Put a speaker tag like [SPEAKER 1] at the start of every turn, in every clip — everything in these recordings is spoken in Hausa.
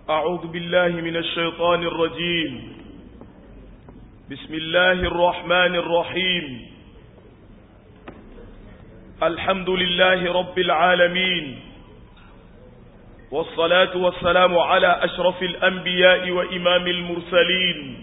[SPEAKER 1] أعوذ بالله من الشيطان الرجيم بسم الله الرحمن الرحيم الحمد لله رب العالمين والصلاة والسلام على أشرف الأنبياء وإمام المرسلين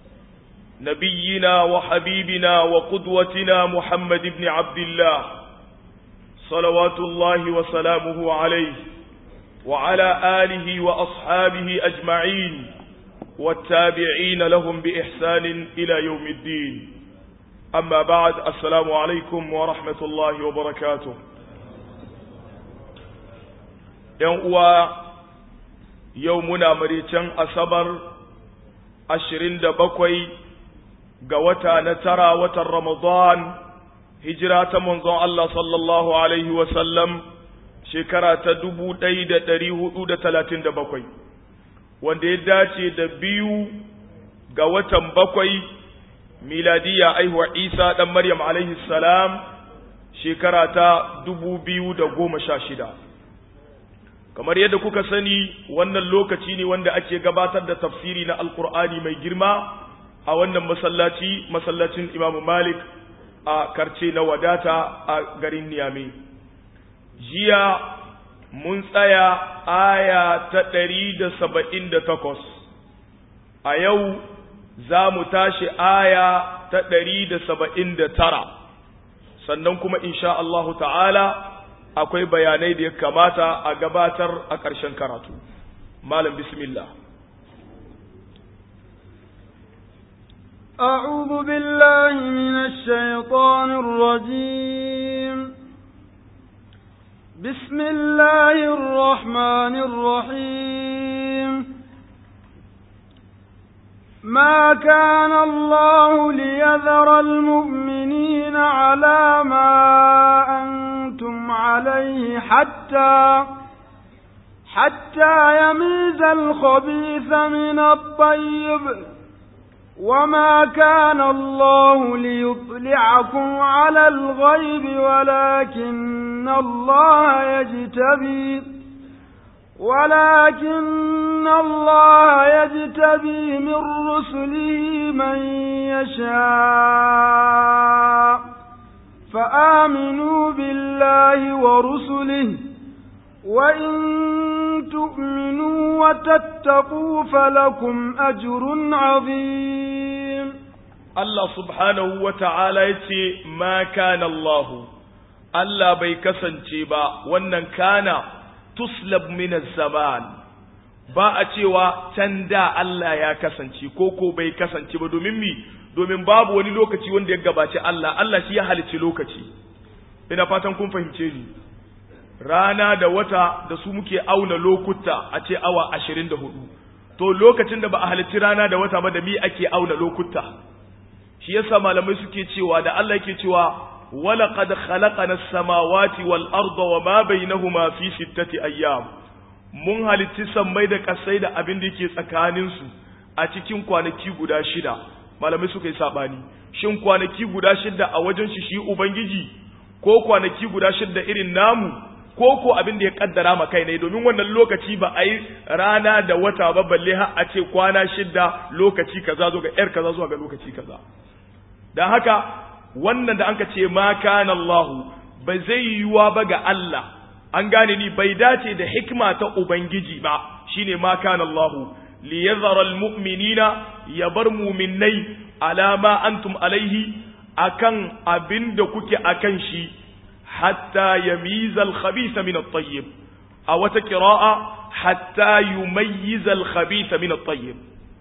[SPEAKER 1] نبينا وحبيبنا وقدوتنا محمد بن عبد الله صلوات الله وسلامه عليه وعلى آله وأصحابه أجمعين والتابعين لهم بإحسان إلى يوم الدين أما بعد السلام عليكم ورحمة الله وبركاته يوم يومنا مريتان أصبر أشرين دبكوي قوتا نترى وتر رمضان هجرة منظر الله صلى الله عليه وسلم shekara ta dubu ɗaya da ɗari hudu da talatin da bakwai wanda ya dace da biyu ga watan bakwai miladiya aihuwa isa ɗan maryam alaihi salam shekara ta dubu biyu da goma sha shida kamar yadda kuka sani wannan lokaci ne wanda ake gabatar da tafsiri na alkur'ani mai girma a wannan masallaci masallacin imamu malik a karce na wadata a garin niyame jiya mun tsaya aya ta ɗari da saba'in da takwas a yau za mu tashi aya ta ɗari da saba'in da tara sannan kuma insha Allahu ta'ala akwai bayanai da ya kamata a gabatar a ƙarshen karatu malam bismillah
[SPEAKER 2] أعوذ بالله من الشيطان الرجيم بسم الله الرحمن الرحيم ما كان الله ليذر المؤمنين على ما أنتم عليه حتى حتى يميز الخبيث من الطيب وما كان الله ليطلعكم على الغيب ولكن الله يجتبي ولكن الله يجتبي من رسله من يشاء فآمنوا بالله ورسله وإن تؤمنوا وتتقوا فلكم أجر عظيم
[SPEAKER 1] الله سبحانه وتعالى يتي ما كان الله Allah bai kasance ba wannan kana tuslab min zaman ba a cewa can da Allah ya kasance ko ko bai kasance ba domin mi domin babu wani lokaci wanda ya gabaci Allah Allah shi ya halicci lokaci ina fatan kun fahimce ni rana da wata da su muke auna lokuta a ce awa ashirin da hudu to lokacin da ba a halicci rana da wata ba da mi ake auna lokuta shi yasa malamai suke cewa da Allah yake cewa ولقد خلقنا السماوات والأرض وما بينهما في ستة أيام mun halitti sammai da kasai da abin da yake tsakaninsu a cikin kwanaki guda shida malamai suka yi sabani shin kwanaki guda shida a wajen shi shi ubangiji ko kwanaki guda shida irin namu ko ko abin da ya kaddara ma kai ne domin wannan lokaci ba a yi rana da wata ba balle har a ce kwana shida lokaci kaza zo ga yar kaza zuwa ga lokaci kaza dan haka wannan da anka ce ma kana Allah ba zai yiwuwa ba ga Allah an gane ni bai dace da hikima ta ubangiji ba shine ma kana Allah li yadhara almu'minina ya bar mu'minnai ala ma antum alaihi akan abinda kuke akan shi hatta yamiza al-khabitha min at-tayyib a wata qira'a hatta yumayyiza al-khabitha min at-tayyib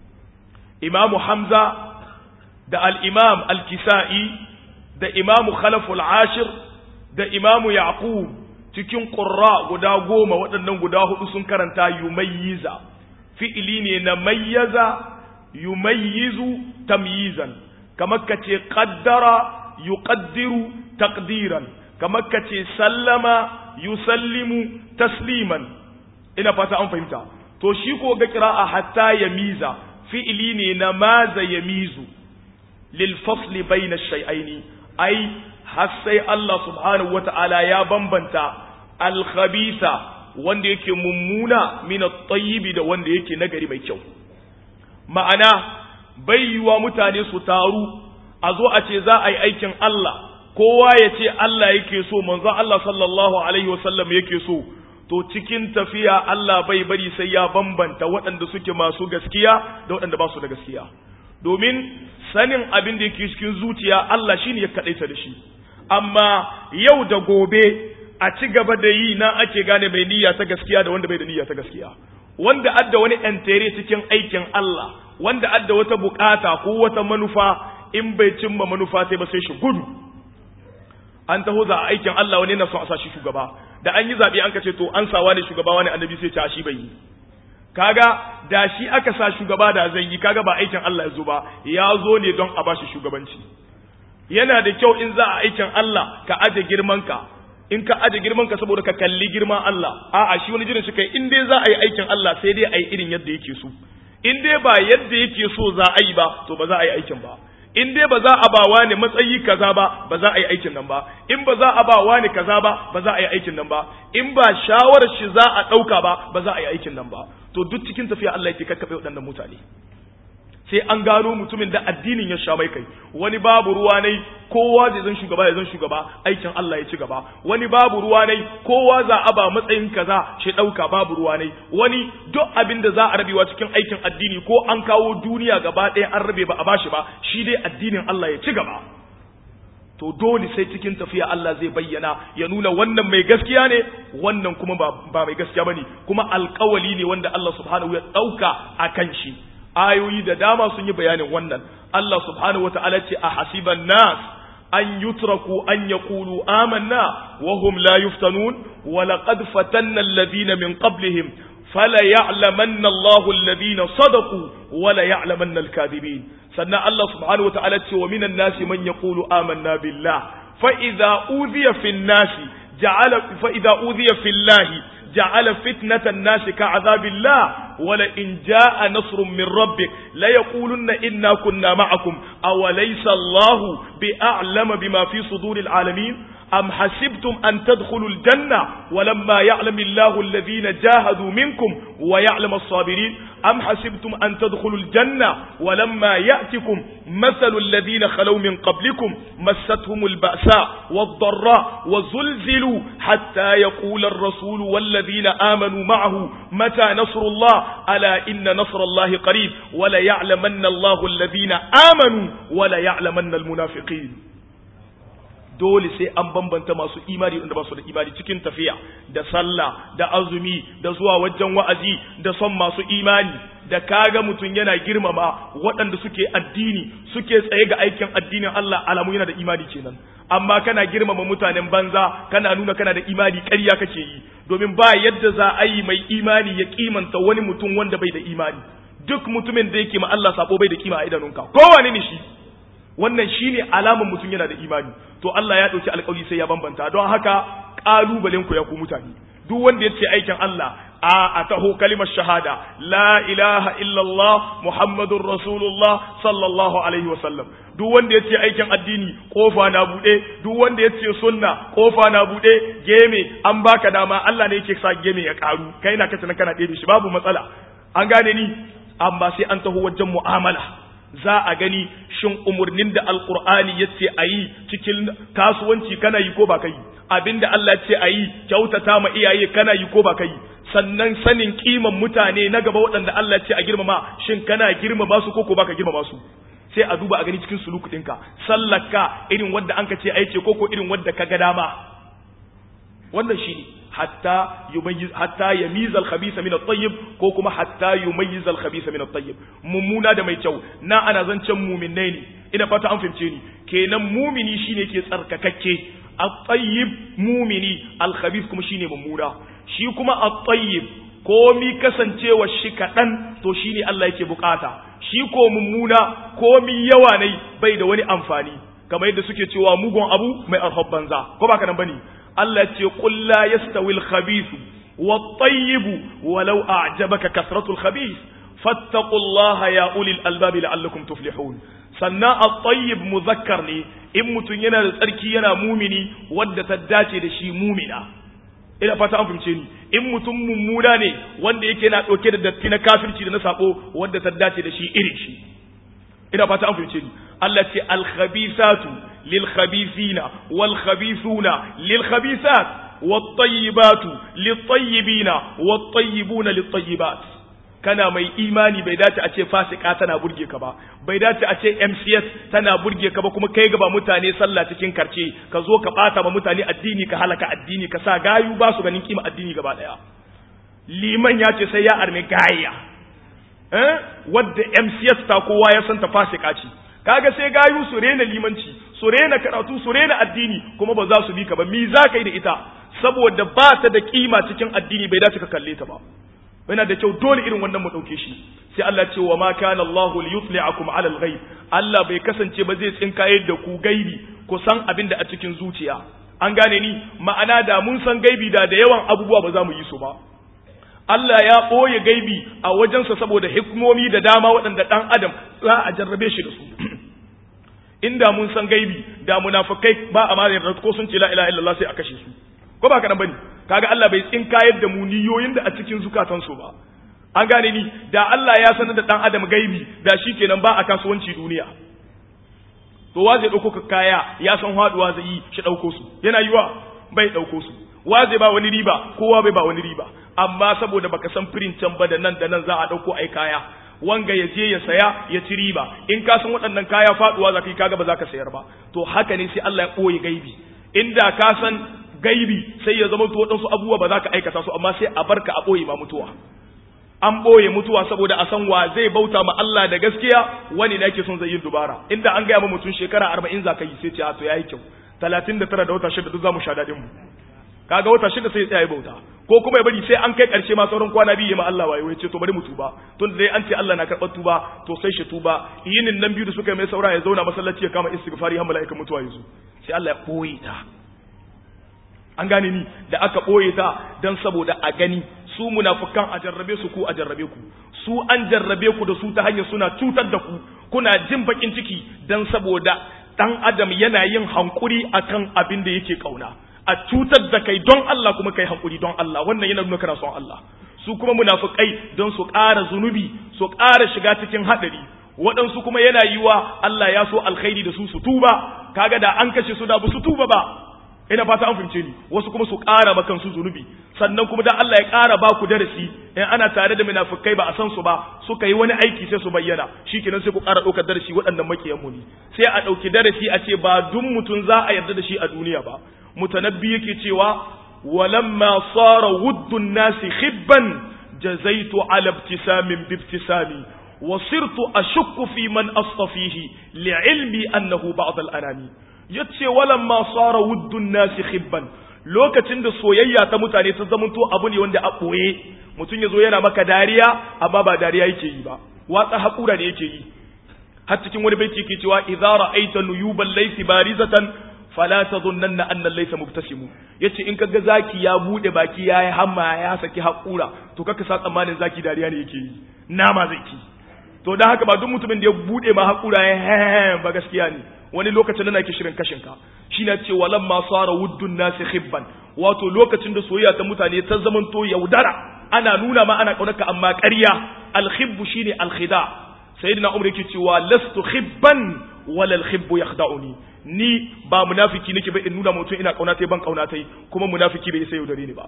[SPEAKER 1] imamu hamza da al-imam al-kisa'i da imamu khalaful ashir da imamu yaqub cikin qurra guda goma waɗannan guda hudu sun karanta yumayyiza fi'ili ne na mayyaza yumayyizu tamyizan kamar kace qaddara yuqaddiru taqdiran kamar kace sallama yusallimu tasliman ina fata an fahimta to shi ko ga qira'a hatta yamiza fi'ili ne na maza yamizu lil fasli bayna ash-shay'aini ai har sai Allah subhanahu wata'ala ya bambanta al-khabisa wanda yake mummuna min at-tayyib da wanda yake nagari mai kyau ma'ana bai yiwa mutane su taru a zo a ce za a yi aikin Allah kowa ya ce Allah yake so manzon Allah sallallahu alaihi wasallam yake so to cikin tafiya Allah bai bari sai ya bambanta waɗanda suke masu gaskiya da waɗanda ba su da gaskiya domin sanin abin da yake cikin zuciya Allah shine ya kaɗaita da shi amma yau da gobe a ci gaba da yi na ake gane mai niyya ta gaskiya da wanda bai da niyya ta gaskiya wanda adda wani entere cikin aikin Allah wanda adda wata bukata ko wata manufa in bai cimma manufa sai ba sai shi gudu an taho za a aikin Allah wani na son a sa shi shugaba da an yi zaɓe an ka ce to an sawa ne shugaba wani annabi sai ce a shi bai yi kaga da shi aka sa shugaba da zai yi kaga ba aikin Allah ya zo ba ya zo ne don a bashi shugabanci yana da kyau in za a aikin Allah ka aje girman ka in ka aje girman ka saboda ka kalli girman Allah a'a shi wani jirin shi kai in dai za a yi aikin Allah sai dai a yi irin yadda yake so in dai ba yadda yake so za a yi ba to ba za a yi aikin ba in dai ba za a ba wani matsayi kaza ba ba za a yi aikin nan ba in ba za a ba wani kaza ba ba za a yi aikin nan ba in ba shawarar shi za a ɗauka ba ba za a yi aikin nan ba to duk cikin tafiya Allah yake kakkaɓe waɗannan mutane sai an gano mutumin da addinin ya sha mai kai wani babu ruwa ne kowa zai zan shugaba ya zan shugaba aikin Allah ya ci gaba wani babu ruwa ne kowa za a ba matsayin kaza shi dauka babu ruwa ne wani duk abin da za a rabewa cikin aikin addini ko an kawo duniya gaba ɗaya an rabe ba a bashi ba shi dai addinin Allah ya ci gaba to dole sai cikin tafiya Allah zai bayyana ya nuna wannan mai gaskiya ne wannan kuma ba mai gaskiya bane kuma alkawali ne wanda Allah subhanahu ya dauka akan shi ayoyi da dama sun yi bayanin wannan Allah subhanahu wa ta'ala ce a hasiban nas an yutraku an yaqulu amanna wa hum la yuftanun wa laqad fatanna alladhina min qablihim fala ya'lamanna Allahu alladhina sadaqu wa la ya'lamanna al-kadhibin sannan Allah subhanahu wa ta'ala ce wa minan nasi man yaqulu amanna billah fa idza udhiya fi an-nasi ja'ala fa idza udhiya fi Allah جعل فتنة الناس كعذاب الله ولئن جاء نصر من ربك ليقولن إنا كنا معكم أوليس الله بأعلم بما في صدور العالمين أم حسبتم أن تدخلوا الجنة ولما يعلم الله الذين جاهدوا منكم ويعلم الصابرين أم حسبتم أن تدخلوا الجنة ولما يأتكم مثل الذين خلوا من قبلكم مستهم البأساء والضراء وزلزلوا حتى يقول الرسول والذين آمنوا معه متى نصر الله ألا إن نصر الله قريب ولا يعلمن الله الذين آمنوا ولا يعلمن المنافقين dole sai an bambanta masu imani da ba su da imani cikin tafiya da sallah da azumi da zuwa wajen wa'azi da son masu imani da kaga mutum yana girmama waɗanda suke addini suke tsaye ga aikin addinin Allah alamu yana da imani kenan amma kana girmama mutanen banza kana nuna kana da imani ƙarya kake yi domin ba yadda za a yi mai imani ya kimanta wani mutum wanda bai da imani duk mutumin da yake ma Allah sabo bai da kima a idanunka kowane ne shi wannan shine alaman mutum yana da imani to Allah ya dauki alƙawari sai ya bambanta don haka kalubalen ku ya ku mutane duk wanda ya ce aikin Allah a atahu kalimar shahada la ilaha illallah muhammadur rasulullah sallallahu alaihi wasallam duk wanda ya ce aikin addini kofa na bude duk wanda ya ce sunna kofa na bude geme an baka dama Allah ne yake sa geme ya karu kai na kace kana ɗebe shi babu matsala an gane ni amma sai an taho wajen mu'amala za a gani shin umarnin da alkur'ani ya ce a yi cikin kasuwanci kana yi ko ba kai abinda Allah ce a yi kyautata ma iyaye kana yi ko ba kai sannan sanin kiman mutane na gaba waɗanda Allah ce a girmama shin kana girmama su ko ko baka girmama su sai a duba a gani cikin suluku ɗinka sallaka irin wadda an ka ce a yi ko ko irin wadda ka ga dama wannan shi ne hatta yumayyiz hatta yamiz al-khabitha min at-tayyib ko kuma hatta yumayyiz al-khabitha min at-tayyib mummuna da mai kyau na ana zancen mu'minai ne ina fata an fahimce ni kenan mumini shine ke tsarkakakke at-tayyib mumini al-khabith kuma shine mummuna shi kuma at-tayyib komi kasancewa shi kadan to shine Allah yake bukata shi ko mummuna komi yawa ne bai da wani amfani kamar yadda suke cewa mugun abu mai alhabbanza ko ba nan bane Allah ce qul la yastawi al-khabith wat-tayyib walau a'jabaka kasratu al-khabith fattaqullaha ya ulil albab la'allakum tuflihun sannan at-tayyib muzakkar ne in mutun yana da tsarki yana mumini wanda ta dace da shi mumina ina fata an fahimce ni in mutum mummuna ne wanda yake na ɗauke da datti na kafirci da na sako wanda ta dace da shi irin shi ina fata an fahimce ni Allah ce al-khabisatu lil khabisina wal khabisuna lil khabisat wat tayyibatu lit tayyibina wat tayyibuna lit tayyibat kana mai imani bai dace a ce fasika tana burge ka ba bai dace a ce MCS tana burge ka ba kuma kai gaba mutane sallah cikin karce ka zo ka bata ba mutane addini ka halaka addini ka sa gayu ba su ganin kima addini gaba daya liman ya ce sai ya arme gayya eh wadda MCS ta kowa ya san ta fasika ce kaga sai gayu su rena limanci su rena karatu su rena addini kuma ba za su bi ka ba mi za ka yi da ita saboda ba ta da kima cikin addini bai dace ka kalle ta ba yana da kyau dole irin wannan mu dauke shi sai Allah ce wa ma kana Allah li yutli'akum 'ala al-ghaib Allah bai kasance ba zai tsinkaye da ku gaibi ku san abin da a cikin zuciya an gane ni ma'ana da mun san gaibi da da yawan abubuwa ba za mu yi su ba Allah ya ɓoye gaibi a wajensa saboda hikmomi da dama waɗanda ɗan adam za a jarrabe shi da su inda mun san gaibi da munafikai ba a ma yarda ko sun ce la ilaha illallah sai a kashe su ko ba kaɗan bane kaga Allah bai tsinkayar da mu niyoyin da a cikin zukatansu ba an gane ni da Allah ya sanar da dan adam gaibi da shi kenan ba a kasuwanci duniya to wa zai dauko kaya ya san haduwa zai yi shi dauko su yana yiwa bai dauko su wa zai ba wani riba kowa bai ba wani riba amma saboda baka san firin can ba da nan da nan za a dauko ai kaya wanga ya je ya saya ya ci riba in ka san waɗannan kaya faduwa za ka yi kaga ba za ka sayar ba to haka ne sai Allah ya ɓoye gaibi inda ka san gaibi sai ya zama to waɗansu abubuwa ba za ka aikata su amma sai a barka a ɓoye ma mutuwa an ɓoye mutuwa saboda a san wa zai bauta ma Allah da gaskiya wani ne yake son zai yin dubara inda an gaya ma mutum shekara arba'in za ka yi sai ce a to yayi kyau talatin da tara da wata shida duk za mu sha daɗin mu kaga wata shida sai ya tsaya bauta ko kuma ya bari sai an kai ƙarshe ma sauran kwana biyu ma Allah wayo ya ce to bari mu tuba tun dai an ce Allah na karɓar tuba to sai shi tuba yinin nan biyu da suka yi mai saura ya zauna masallaci ya kama istighfari har mala'ikan mutuwa ya zo sai Allah ya ɓoye ta an gane ni da aka ɓoye ta don saboda a gani su munafukan a jarrabe su ku a jarrabe ku su an jarrabe ku da su ta hanyar suna cutar da ku kuna jin bakin ciki don saboda dan adam yana yin hankuri akan abin da yake kauna a cutar da kai don Allah kuma kai hankuri don Allah wannan yana nuna kana son Allah su kuma munafukai don su ƙara zunubi su ƙara shiga cikin haɗari waɗansu kuma yana yiwa Allah ya so alkhairi da su su tuba kaga da an kashe su da ba su tuba ba ina fata an fahimce ni wasu kuma su ƙara ma kansu zunubi sannan kuma dan Allah ya ƙara ba ku darasi in ana tare da munafikai ba a san su ba suka yi wani aiki sai su bayyana shikenan sai ku ƙara ɗaukar darasi waɗannan makiyan mu ne sai a ɗauki darasi a ce ba duk mutum za a yarda da shi a duniya ba mutanabbi yake cewa walamma sara wuddun nasi khibban jazaitu ala ibtisamin bibtisami وصرت أشك في من أصطفيه لعلمي أنه بعض الأناني yace walamma sara wuddun nasi khibban lokacin da soyayya ta mutane ta zamanto abu ne wanda a boye mutum yazo yana maka dariya amma ba dariya yake yi ba watsa hakura ne yake yi har cikin wani baiti yake cewa idza ra'aita nuyuban laysi barizatan fala tadhunna anna laysa mubtasimu yace in kaga zaki ya bude baki yayi hamma ya saki hakura to kaka sa tsammanin zaki dariya ne yake yi nama zaki to dan haka ba duk mutumin da ya bude ma hakura ya ba gaskiya ne wani lokacin da nake shirin kashin ka shi na ce walan ma sara wuddun nasi khibban wato lokacin da soyayya ta mutane ta zamanto yaudara ana nuna ma ana kaunarka amma ƙarya alkhibbu shine alkhida sayyidina umar yake cewa lastu khibban wala alkhibbu yakhda'uni ni ba munafiki nake ba in nuna mutum ina kauna tai ban kauna tai kuma munafiki bai sai yaudare ni ba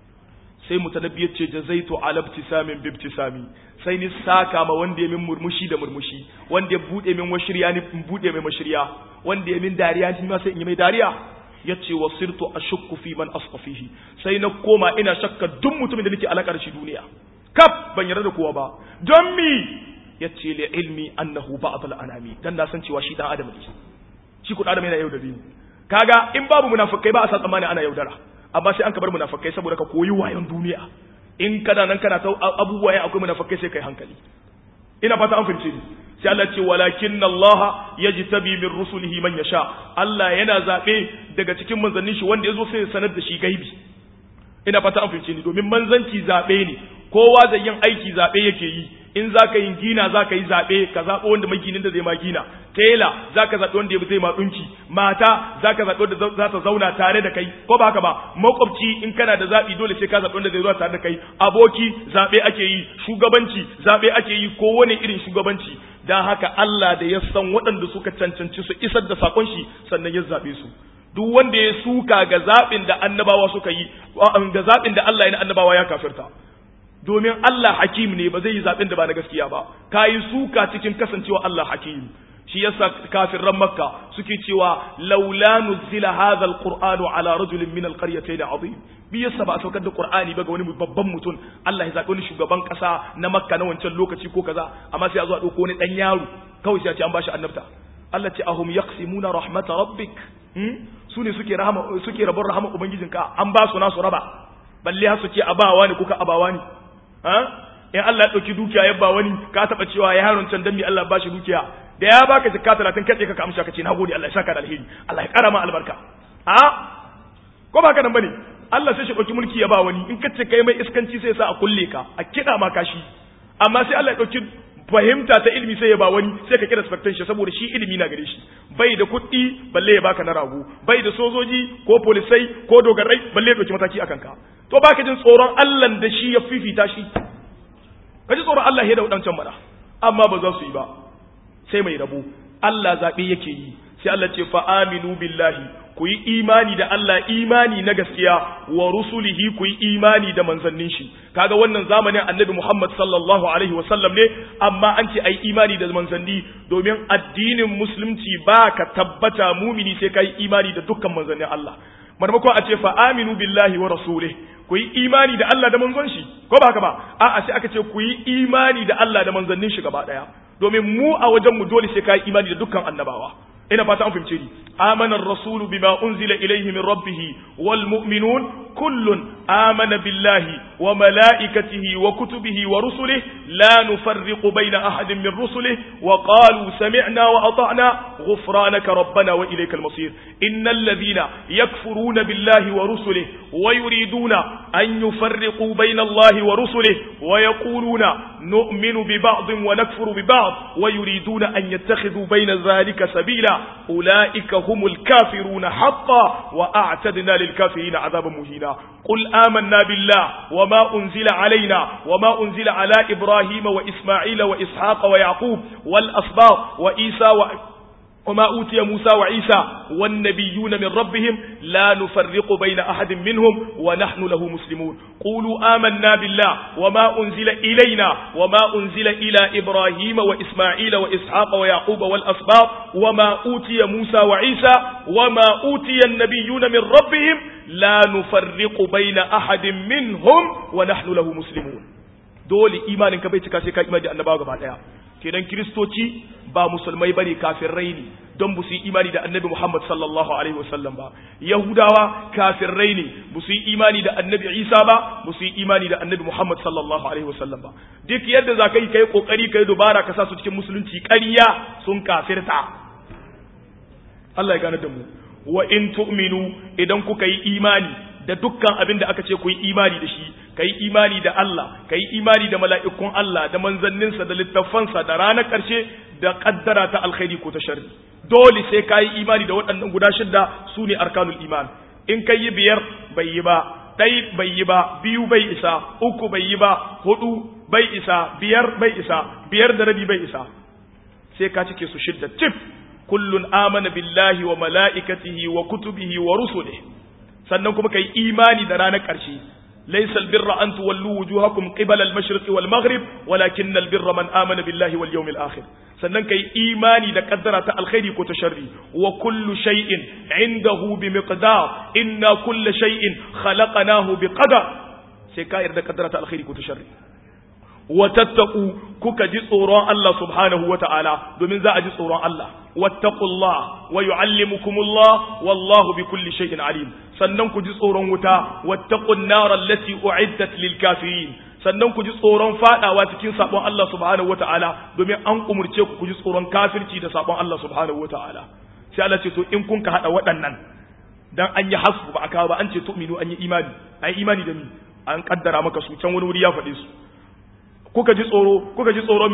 [SPEAKER 1] sai mutanabbi ya ce jazaitu ala ibtisamin bi ibtisami sai ni saka ma wanda ya min murmushi da murmushi wanda ya bude min washirya ni in bude mai mashirya wanda ya min dariya ni ma sai in yi mai dariya yace wasirtu ashukku fi man asfafihi sai na koma ina shakka duk mutumin da nake alakar shi duniya kaf ban yarda da kowa ba don mi yace li ilmi annahu ba'd al anami dan na san cewa shi dan adam ne shi ku adam yana yaudare ni kaga in babu munafikai ba a san tsammani ana yaudara amma sai an ka bar munafikai saboda ka koyi wayon duniya in kana nan kana ta abubuwa ya akwai munafikai sai kai hankali ina fata an fahimce ni sai Allah ce walakin Allah yajtabi min rusulihi man yasha Allah yana zabe daga cikin manzannin shi wanda yazo sai ya sanar da shi gaibi ina fata an fahimce ni domin manzanci zabe ne kowa zai yin aiki zabe yake yi in za ka yin gina za ka yi zaɓe ka zaɓo wanda maginin da zai ma gina tela zaka zaɓi wanda ya zai ma ɗunki mata zaka zaɓi wanda za ta zauna tare da kai ko ba haka ba makwabci in kana da zaɓi dole sai ka zaɓi wanda zai zuwa tare da kai aboki zaɓe ake yi shugabanci zaɓe ake yi ko wani irin shugabanci dan haka Allah da ya san waɗanda suka cancanci su isar da sakon shi sannan ya zaɓe su duk wanda ya suka ga zaɓin da annabawa suka yi ga zaɓin da Allah ya na annabawa ya kafirta domin Allah hakim ne ba zai yi zaɓin da ba na gaskiya ba ka yi suka cikin kasancewa Allah hakim shi yasa kafirran makka suke cewa laula nuzila hadha alqur'anu ala rajulin min alqaryatayn azim bi yasa ba a saukar da qur'ani ba ga wani babban mutum Allah ya zaɓi wani shugaban ƙasa na makka na wancan lokaci ko kaza amma sai a zo a ɗauko wani ɗan yaro kawai sai a ce an bashi annabta Allah ce ahum yaqsimuna rahmata rabbik su ne suke rahama suke rabon rahama ubangijinka an ba su nasu raba balle har su ce abawa ne kuka abawa ne ha in Allah ya dauki dukiya ya ba wani ka taba cewa ya haron can dan mi Allah ba shi dukiya da ya baka jikka 30 kace ka amsa kace nagode Allah ya saka da alheri Allah ya kara ma albarka ha ko ba ka nan bane Allah sai shi dauki mulki ya ba wani in kace kai mai iskanci sai sa a kulle ka a kida ma kashi amma sai Allah ya dauki fahimta ta ilimi sai ya ba wani sai ka kira expectation saboda shi ilimi na gare shi bai da kuɗi balle ya baka na rago bai da sojoji ko polisai ko dogarai balle ya dauki mataki akan ka to baka jin tsoron Allah da shi ya fifita shi ka ji tsoron Allah ya da wadancan mara amma ba za su yi ba sai mai rabo Allah zabe yake yi sai Allah ce fa aminu billahi ku yi imani da Allah imani na gaskiya wa rusulihi ku yi imani da manzannin shi kaga wannan zamanin annabi Muhammad sallallahu alaihi wa sallam ne amma an ce ai imani da manzanni domin addinin musulunci ba ka tabbata mumini sai kai imani da dukkan manzannin Allah marmakon a ce fa aminu billahi wa rasulih ku yi imani da Allah da manzon shi ko ba haka ba a'a sai aka ce ku yi imani da Allah da manzannin shi gaba daya domin mu a wajen mu dole sai kai imani da dukkan annabawa ina fata an fahimce ni amana ar-rasulu bima unzila ilayhi min rabbih wal mu'minun kullun amana billahi wa malaikatihi wa kutubihi wa rusulihi la nufarriqu bayna ahadin min rusulihi wa qalu sami'na wa ata'na ghufranaka rabbana wa ilaykal masir innal ladhina yakfuruna billahi wa rusulihi wa yuriduna an yufarriqu bayna allahi wa rusulihi wa yaquluna nu'minu bi ba'din wa nakfuru bi ba'd wa yuriduna an yattakhidhu bayna dhalika sabila أولئك هم الكافرون حقا وأعتدنا للكافرين عذابا مهينا قل آمنا بالله وما أنزل علينا وما أنزل على إبراهيم وإسماعيل وإسحاق ويعقوب والأصباط وإيسى و... وما أوتي موسى وعيسى والنبيون من ربهم لا نفرق بين أحد منهم ونحن له مسلمون قولوا آمنا بالله وما أنزل إلينا وما أنزل إلى إبراهيم وإسماعيل وإسحاق ويعقوب والأسباط وما أوتي موسى وعيسى وما أوتي النبيون من ربهم لا نفرق بين أحد منهم ونحن له مسلمون دول إيمانك بيتك سيكا إيمان النباغ بعد kenan kiristoci ba musulmai bane kafirai ne don bu su yi imani da annabi Muhammad sallallahu alaihi wasallam ba yahudawa kafirai ne bu su yi imani da annabi Isa ba bu su yi imani da annabi Muhammad sallallahu alaihi wasallam ba duk yadda za ka yi kai kokari kai dubara ka sa su cikin musulunci ƙarya sun kafirta Allah ya gane da mu wa in tu'minu idan kuka yi imani da dukkan abin da aka ce ku yi imani da shi ka yi imani da Allah ka yi imani da mala'ikun Allah da manzanninsa da littafansa da ranar ƙarshe da ƙaddara ta alkhairi ko ta sharri dole sai ka yi imani da waɗannan guda shidda su ne arkanul iman in ka yi biyar bai yi ba ɗai bai yi ba biyu bai isa uku bai yi ba hudu bai isa biyar bai isa biyar da rabi bai isa sai ka cike su shidda tif kullun amana billahi wa mala'ikatihi wa kutubihi wa rusulihi sannan kuma kai imani da ranar ƙarshe laysa albirra an tuwallu wujuhakum qibala al-mashriq wal maghrib walakin albirra man amana billahi wal yawmil akhir sannan kai imani da kaddara ta alkhairi ko ta sharri wa kullu shay'in indahu bi miqdar inna kulla shay'in khalaqnahu bi qadar sai ka yarda kaddara ta alkhairi ko ta sharri wa tattaqu kuka ji tsoron Allah subhanahu wa ta'ala domin za a ji tsoron Allah wattaqullah wa yu'allimukumullah wallahu bi kulli shay'in alim sannan ku ji tsoron wuta wattaqun nar allati u'iddat lil kafirin sannan ku ji tsoron fadawa cikin sabon Allah subhanahu wa ta'ala domin an umurce ku ku ji tsoron kafirci da sabon Allah subhanahu wa ta'ala sai Allah ce to in kun ka hada waɗannan dan an yi hasbu ba aka ba an ce tu'minu an yi imani an yi imani da ni an kaddara maka su can wani wuri ya faɗe su kuka ji tsoro kuka ji tsoron mi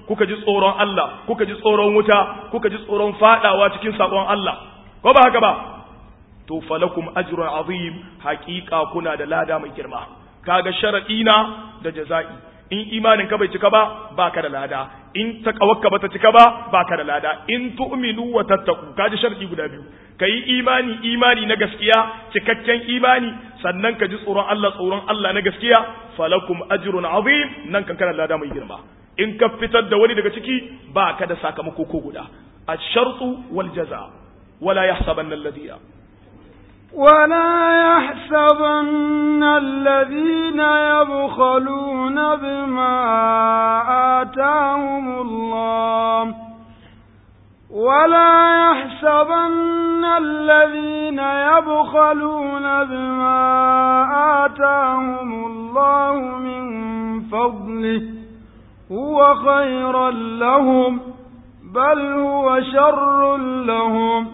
[SPEAKER 1] kuka ji tsoron Allah kuka ji tsoron wuta kuka ji tsoron fadawa cikin sakon Allah ko ba haka ba to falakum ajrun azim haqiqa kuna da lada mai girma kaga sharadina da jaza'i in imanin ka bai cika ba baka da lada in takawakka bata cika ba baka da lada in tu'minu wa tattaku kaji sharadi guda biyu kai imani imani na gaskiya cikakken imani sannan ka ji tsoron Allah tsoron Allah na gaskiya falakum ajrun azim nan kan kana lada mai girma in ka fitar da wani daga ciki baka da sakamako ko guda ash-shartu wal jaza wala yahsabanna alladhina
[SPEAKER 2] ولا يحسبن الذين يبخلون بما آتاهم الله ولا يحسبن الذين يبخلون بما آتاهم الله من فضله هو خيرا لهم بل هو شر لهم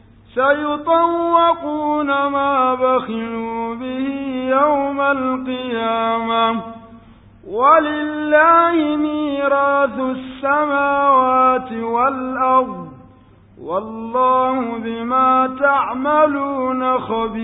[SPEAKER 2] سيطوقون ما بخلوا به يوم القيامة ولله ميراث السماوات والأرض والله بما تعملون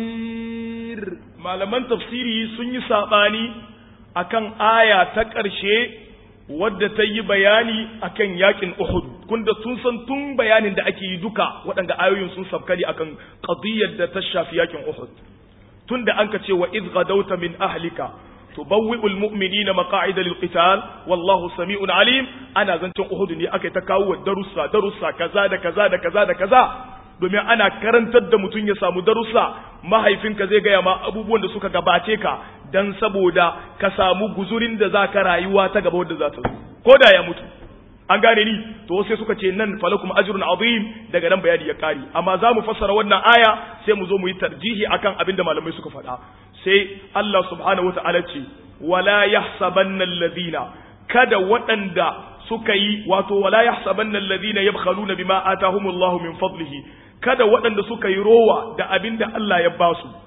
[SPEAKER 2] خبير
[SPEAKER 1] malaman tafsiri sun yi saɓani akan aya ta ƙarshe wadda ta yi bayani akan yakin Uhud kunda tun san tun bayanin da ake yi duka waɗanda ayoyin sun sabkali akan qadiyyar da ta shafi yakin Uhud tunda an ka ce wa idh gadawta min ahlika tubawwi'ul mu'minina maqa'ida lil qital wallahu sami'un alim ana zancen Uhud ne aka ta kawo darussa darussa kaza da kaza da kaza da kaza domin ana karantar da mutum ya samu darussa mahaifinka zai gaya ma abubuwan da suka gabace ka dan saboda ka samu guzurin da za ka rayuwa ta gaba wadda za ta zo ko da ya mutu an gane ni to sai suka ce nan falakum ajrun azim daga nan bayani ya kare amma za mu fassara wannan aya sai mu zo mu yi tarjihi akan abin da malamai suka faɗa sai Allah subhanahu wataala ce wala yahsabanna alladhina kada waɗanda suka yi wato wala yahsabanna alladhina yabkhaluna bima atahumullahu min fadlihi kada waɗanda suka yi rowa da abin da Allah ya ba su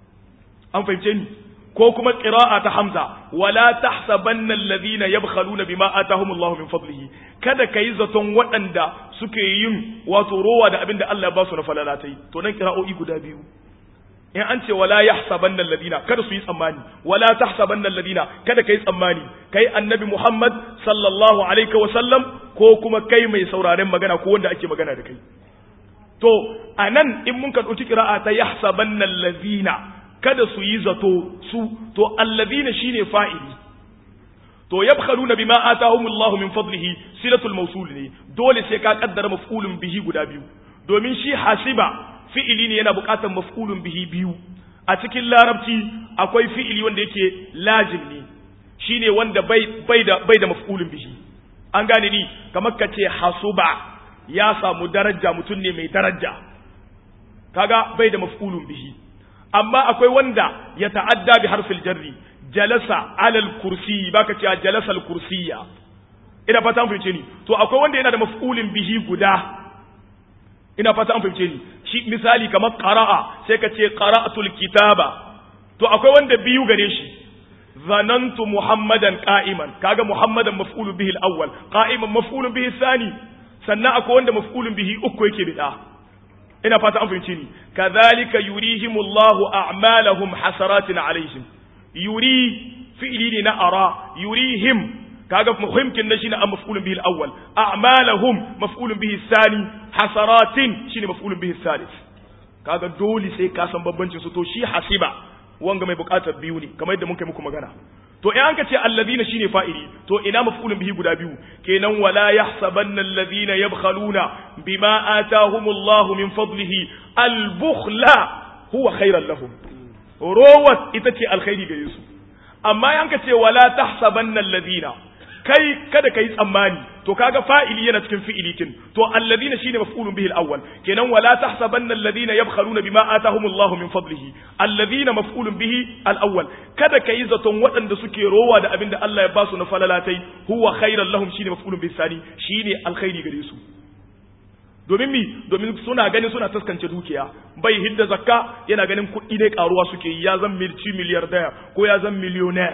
[SPEAKER 1] an fahimce ni ko kuma qira'a ta hamza wala tahsabanna alladhina yabkhaluna bima atahumullahu min fadlihi kada kai zaton waɗanda suke yin wato rowa da abin da Allah ya ba su na falalatai to nan qira'o'i guda biyu in an ce wala yahsabanna alladhina kada su yi tsammani wala tahsabanna alladhina kada kai tsammani kai annabi Muhammad sallallahu alaihi wa sallam ko kuma kai mai sauraren magana ko wanda ake magana da kai to anan in mun ka dauki qira'a ta yahsabanna alladhina kada su yi zato su to alladhina shine fa'ili to yabkhaluna bima atahumullahu min fadlihi silatul mawsul ne dole sai ka kaddara maf'ulun bihi guda biyu domin shi hasiba fi'ili ne yana buƙatar maf'ulun bihi biyu a cikin larabci akwai fi'ili wanda yake lazim ne shine wanda bai bai da bai da maf'ulun bihi an gane ni kamar ka ce hasuba ya samu daraja mutum ne mai daraja kaga bai da maf'ulun bihi amma akwai wanda ya ta'adda bi harfil jarri jalasa alal kursi baka ce jalasa al kursiyya ina fata an fahimce ni to akwai wanda yana da maf'ulin bihi guda ina fata an fahimce ni shi misali kamar qara'a sai ka ce qara'atul kitaba to akwai wanda biyu gare shi zanantu muhammadan qa'iman kaga muhammadan maf'ulun bihi al-awwal qa'iman maf'ulun bihi thani sannan akwai wanda maf'ulun bihi uku yake bida ina fata an fahimce ni kadhalika yurihimullahu a'malahum hasaratin alaihim yuri fi'li ne na ara yurihim kaga muhimkin na shine maf'ulun bihi al-awwal a'malahum maf'ulun bihi thani hasaratin shine maf'ulun bihi thalith kaga dole sai ka san bambancin su to shi hasiba wanga mai bukatar biyu ne kamar yadda mun kai muku magana to in an ka ce alladhina shine fa'ili to ina maf'ulun bihi guda biyu kenan wala yahsabanna alladhina yabkhaluna bima atahumullahu min fadlihi al-bukhla huwa khairan lahum rowat ita ce alkhairi gare su amma an ka ce wala tahsabanna alladhina kai kada kai tsammani to kaga fa'ili yana cikin fi'ili kin to alladhina shine maf'ulun bihi al-awwal kenan wala tahsabanna alladhina yabkhaluna bima atahumullahu min fadlihi alladhina maf'ulun bihi al-awwal kada kai zaton waɗanda suke rowa da abinda Allah ya basu na falalatai huwa khairan lahum shine maf'ulun bihi sani shine alkhairi gare su domin mi domin suna ganin suna taskance dukiya bai hidda zakka yana ganin kuɗi ne karuwa suke ya zan milci miliyardaya ko ya zan miliyonaya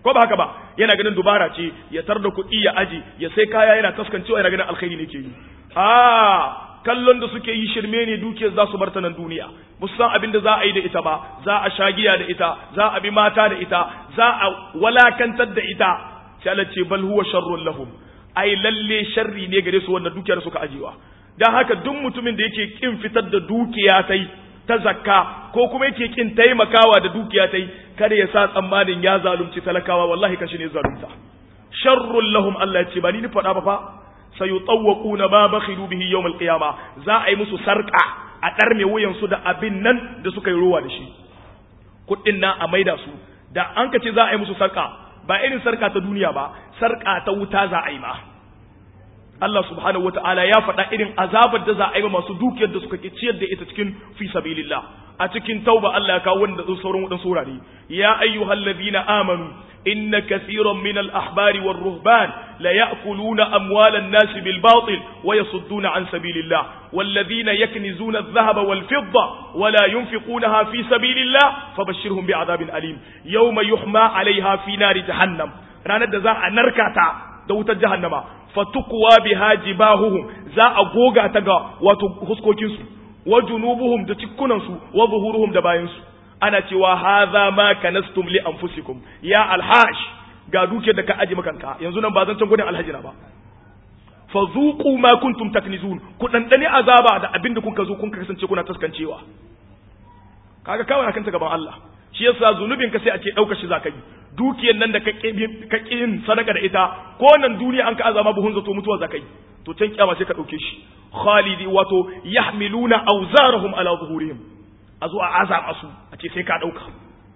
[SPEAKER 1] ko ba haka ba yana ganin dubara ce ya tar da kuɗi ya aji ya sai kaya yana taskancewa yana ganin alkhairi ne ke yi a kallon da suke yi shirme ne dukiyar za su bar ta nan duniya ba su san abin da za a yi da ita ba za a sha giya da ita za a bi mata da ita za a walakantar da ita sai Allah ce bal huwa sharrun lahum ai lalle sharri ne gare su wannan dukiyar suka ajiwa dan haka duk mutumin da yake kin fitar da dukiya tai ta zakka ko kuma yake kin taimakawa da dukiya tai kada ya sa tsammanin ya zalunci talakawa wallahi kashi ne zalunta sharrun lahum Allah ya ce ba ni ni faɗa ba fa sayutawwaquna ma bakhilu bihi yawm al-qiyama za a yi musu sarka a ɗarme wuyan su da abin nan da suka yi ruwa da shi kuɗin nan a maida su da an ka ce za a yi musu sarka ba irin sarka ta duniya ba sarka ta wuta za a yi ma Allah subhanahu wata'ala ya faɗa irin azabar da za a yi masu dukiyar da suka ciyar da ita cikin fi sabilillah a cikin tauba Allah ya kawo wanda sauran wadansu wurare ya ayyuhallazina amanu إن كثيرا من الأحبار والرهبان ليأكلون أموال الناس بالباطل ويصدون عن سبيل الله والذين يكنزون الذهب والفضة ولا ينفقونها في سبيل الله فبشرهم بعذاب أليم يوم يحمى عليها في نار جهنم رانا دزاء نركاتا دوت جهنم فتقوى بها جباههم زاء غوغا تغا وتخسكوكينسو وجنوبهم دتكوننسو وظهورهم دباينسو ana cewa haza ma kanastum li anfusikum ya alhaj ga duke da ka aji makanka yanzu nan ba zan can gudun alhaji na ba fa zuqu ma kuntum taknizun ku dandane azaba da abinda kun ka zo kun kasance kuna taskancewa kaga kawai akan ta gaban Allah shi yasa zunubin ka sai a ce dauka shi zakai dukiyar nan da ka ka kin sadaka da ita ko nan duniya an ka azama buhun zato mutuwa zakai to can kiyama sai ka dauke shi khalidi wato yahmiluna awzarahum ala zuhurihim a zo a azaba su a ce sai ka ɗauka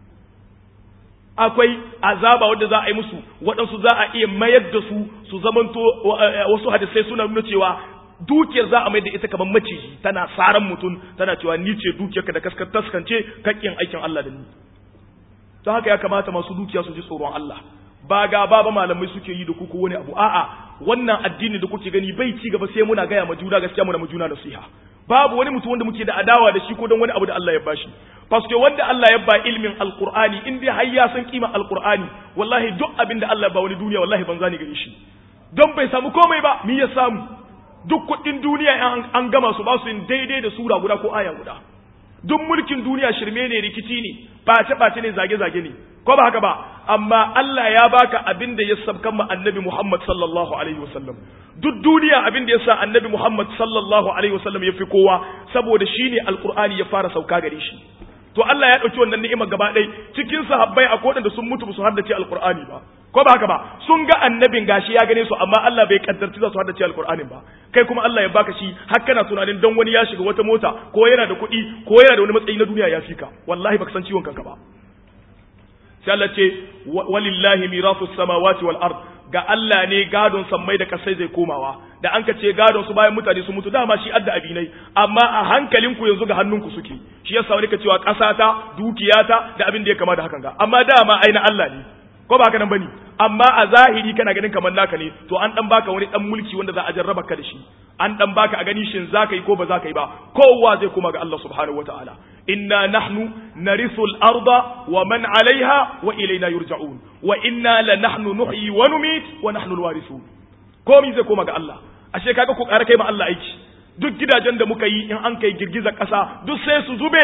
[SPEAKER 1] akwai azaba wadda za a yi musu waɗansu za a iya mayar da su su zamanto wasu hadisai suna nuna cewa dukiyar za a mai da ita kamar maciji tana saran mutum tana cewa ni ce dukiyarka da kaskar taskance kakkin aikin Allah da ni don haka ya kamata masu dukiya su ji tsoron Allah ba ga ba malamai suke yi da ku ko wani abu a'a wannan addini da kuke gani bai ci gaba sai muna gaya ma juna gaskiya muna ma juna nasiha babu wani mutum wanda muke da adawa da shi ko don wani abu da Allah ya bashi paske wanda Allah ya ba ilmin alqur'ani in dai har ya san kima alqur'ani wallahi duk abin da Allah ba wani duniya wallahi banza ne gare shi don bai samu komai ba mi ya samu duk kuɗin duniya an gama su ba su yin daidai da sura guda ko aya guda duk mulkin duniya shirme ne rikici ne bace bace ne zage zage ne ko ba haka ba amma Allah ya baka abin da ya sabkan ma annabi Muhammad sallallahu alaihi wasallam duk duniya abin da ya sa annabi Muhammad sallallahu alaihi wasallam ya fi kowa saboda shine alqur'ani ya fara sauka gare shi to Allah ya dauki wannan ni'ima gaba ɗaya cikin sahabbai akwai wadanda sun mutu su haddace alqur'ani ba ko ba haka ba sun ga annabin gashi ya gane su amma Allah bai kaddarci za su haddace alqur'anin ba kai kuma Allah ya baka shi har kana tunanin don wani ya shiga wata mota ko yana da kuɗi ko yana da wani matsayi na duniya ya fika wallahi baka san ciwon kanka ba sai Allah ce walillahi mirasu samawati wal ard ga Allah ne gadon sammai da kasai zai komawa da an ka ce gadon su bayan mutane su mutu dama shi adda abinai amma a hankalinku yanzu ga hannunku suke shi yasa wani ka cewa ƙasata dukiyata da abin da ya kama da hakan ga amma dama ai na Allah ne ko ba haka nan bane amma a zahiri kana ganin kamar naka ne to an dan baka wani dan mulki wanda za a jarraba ka da shi an dan baka a gani shin zaka yi ko ba zaka yi ba kowa zai koma ga Allah subhanahu wataala inna nahnu narithu al-arda wa man 'alayha wa ilayna yurja'un wa inna la nahnu nuhyi wa numit wa nahnu al-warithun komai zai koma ga Allah ashe kaga ku ƙara kai ma Allah aiki duk gidajen da muka yi in an kai girgizar ƙasa duk sai su zube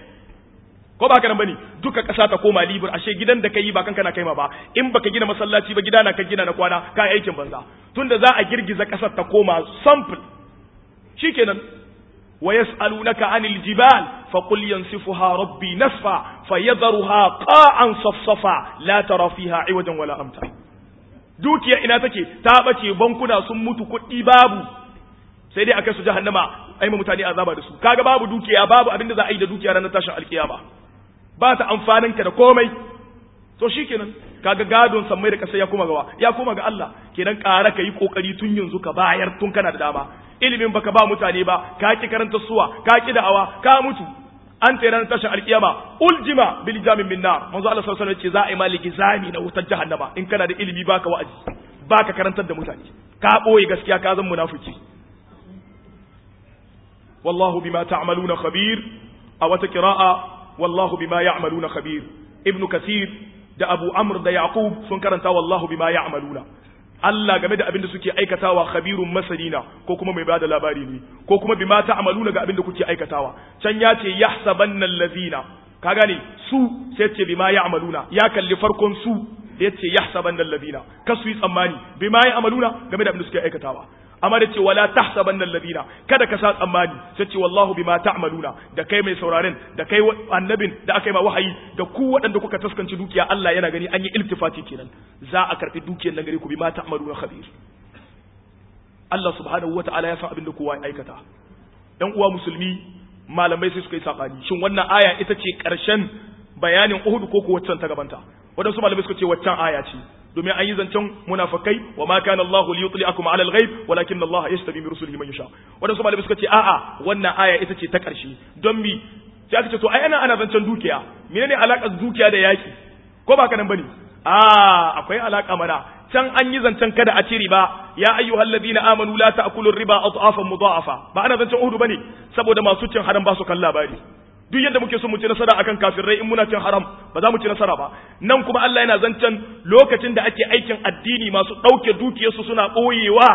[SPEAKER 1] ko ba ka nan bane duka ƙasa ta koma libur ashe gidan da kai ba kanka na kaima ba in baka gina masallaci ba gida na ka gina na kwana ka aikin banza tunda za a girgiza ƙasar ta koma sample shikenan wa yas'alunaka 'anil jibal faqul yansifuha rabbi nasfa fayadharuha qa'an safsafa la tara fiha 'iwajan wala amta dukiya ina take ta bace bankuna sun mutu kuɗi babu sai dai akai su jahannama ai ma mutane azaba da su kaga babu dukiya babu abinda za a yi da dukiya ranar tashin alkiyama ba ta amfanin ka da komai to shikenan kaga gadon sammai da kasa ya koma gawa ya koma ga Allah kenan ƙara ka yi kokari tun yanzu ka bayar tun kana da dama ilimin baka ba mutane ba ka ki karanta suwa ka ki da'awa ka mutu an tsaye ranar tashin alkiyama uljima bil jamin min nar manzo Allah sallallahu alaihi wasallam ce za a yi maliki zami na wutar jahannama in kana da ilimi baka wa'azi baka karantar da mutane ka boye gaskiya ka zan munafiki wallahu bima ta'maluna khabir a wata qira'a wallahu bima ya'maluna khabir ibn kathir da Abu Amr da Yaqub sun karanta wallahu bima ya'maluna Allah game da abin da suke aikatawa khabirun masanina ko kuma mai bada labari ne ko kuma bima ta'maluna ga abin da kuke aikatawa can ya ce yahsabanna allazina ka gane su sai ce bima ya'maluna ya kalli farkon su da yace yahsabanna allazina kasu yi tsammani bima ya'maluna game da abin da suke aikatawa amma da ce wala tahsabanna alladhina kada ka sa tsammani sai ce wallahu bima ta'maluna da kai mai sauraren da kai annabin da aka yi ma wahayi da ku waɗanda kuka taskanci dukiya Allah yana gani an yi iltifati kenan za a karbi dukiyar nan gare ku bima ta'maluna khabir Allah subhanahu wata'ala ya san abin da kowa ya aikata ɗan uwa musulmi malamai sai suka yi sabani shin wannan aya ita ce ƙarshen bayanin Uhud ko ko waccan ta gabanta wadansu malamai suka ce waccan aya ce domin an yi zancen munafikai wa ma kana Allahu li yutli'akum 'ala al-ghaib walakin Allah yastabi bi rusulihi man yasha wadansu malamai suka ce a'a wannan aya ita ce ta ƙarshe don mi sai aka ce to ai ana ana zancen dukiya menene alakar dukiya da yaki ko ba ka nan bane a akwai alaka mana can an yi zancen kada a ci riba ya ayyuhal ladina amanu la ta'kulu riba adhafan mudha'afa ba ana zancen uhudu bane saboda masu cin haram ba su kan labari duk yadda muke so mu ci nasara akan kafirai in muna cin haram ba za mu ci nasara ba nan kuma Allah yana zancen lokacin da ake aikin addini masu ɗauke dukiyarsu suna ɓoyewa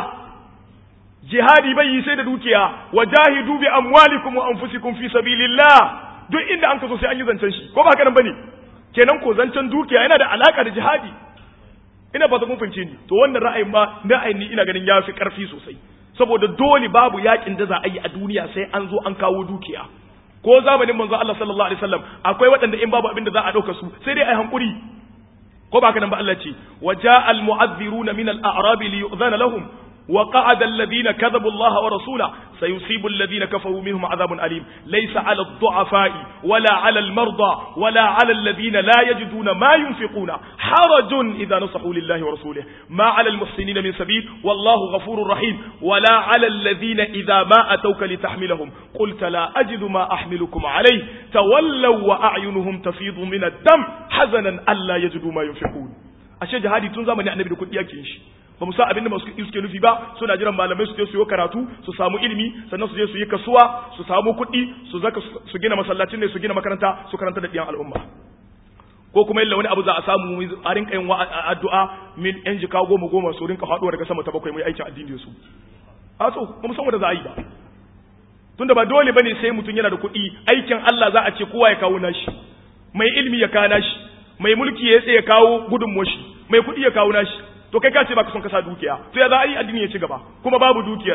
[SPEAKER 1] jihadi bai yi sai da dukiya wajahidu bi amwalikum wa anfusikum fi sabilillah duk inda an kaso sai an yi zancen shi ko ba haka nan bane kenan ko zancen dukiya yana da alaka da jihadi ina ba ta kun fahimce ni to wannan ra'ayin ma ra'ayin ni ina ganin ya fi karfi sosai saboda dole babu yakin da za a yi a duniya sai an zo an kawo dukiya ko zamanin manzo Allah sallallahu alaihi wasallam akwai waɗanda in babu abin da za a ɗauka su sai dai ai hankuri ko ba nan ba Allah ce wa ja'al mu'adhdhiruna min al-a'rab li yu'dhana lahum wa qa'ada alladhina kadhabu Allah wa rasula sayusibu alladhina kafaru minhum 'adhabun alim laysa 'ala ad-du'afa'i wala 'ala al-marda wala 'ala alladhina la yajiduna ma yunfiquna harajun idha nasahu lillahi wa rasulihi ma 'ala al-muhsinina min sabil wallahu ghafurur rahim wala 'ala alladhina idha ma atawka litahmilahum qulta la ajidu ma ahmilukum 'alayhi tawallaw wa a'yunuhum tafidu min ad-dam hazanan alla yajidu ma yunfiqun ashe jihadi tun zamani annabi da kudi yake shi ba mu san abin da masu suke nufi ba suna jiran malamai su je su yi karatu su samu ilimi sannan su je su yi kasuwa su samu kuɗi su zaka su gina masallacin ne su gina makaranta su karanta da ɗiyan al'umma ko kuma yalla wani abu za a samu a rinka yin addu'a min yan jika goma goma su rinka faɗuwa daga sama ta bakwai mai aikin addini su a so ba mu san wanda za a yi ba tunda ba dole bane sai mutum yana da kuɗi aikin Allah za a ce kowa ya kawo nashi mai ilimi ya kawo nashi mai mulki ya tsaye ya kawo gudunmuwa shi mai kuɗi ya kawo nashi to kai ka ce baka son kasa dukiya to ya za a yi addini ya ci gaba kuma babu dukiyar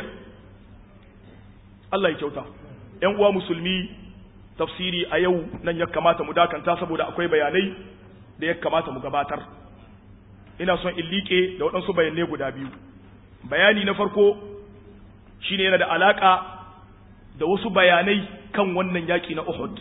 [SPEAKER 1] Allah ya kyauta ƴan uwa musulmi tafsiri a yau nan ya kamata mu dakanta saboda akwai bayanai da ya kamata mu gabatar ina son in liƙe da waɗansu bayanai guda biyu bayani na farko shine yana da alaka da wasu bayanai kan wannan yaƙi na Uhud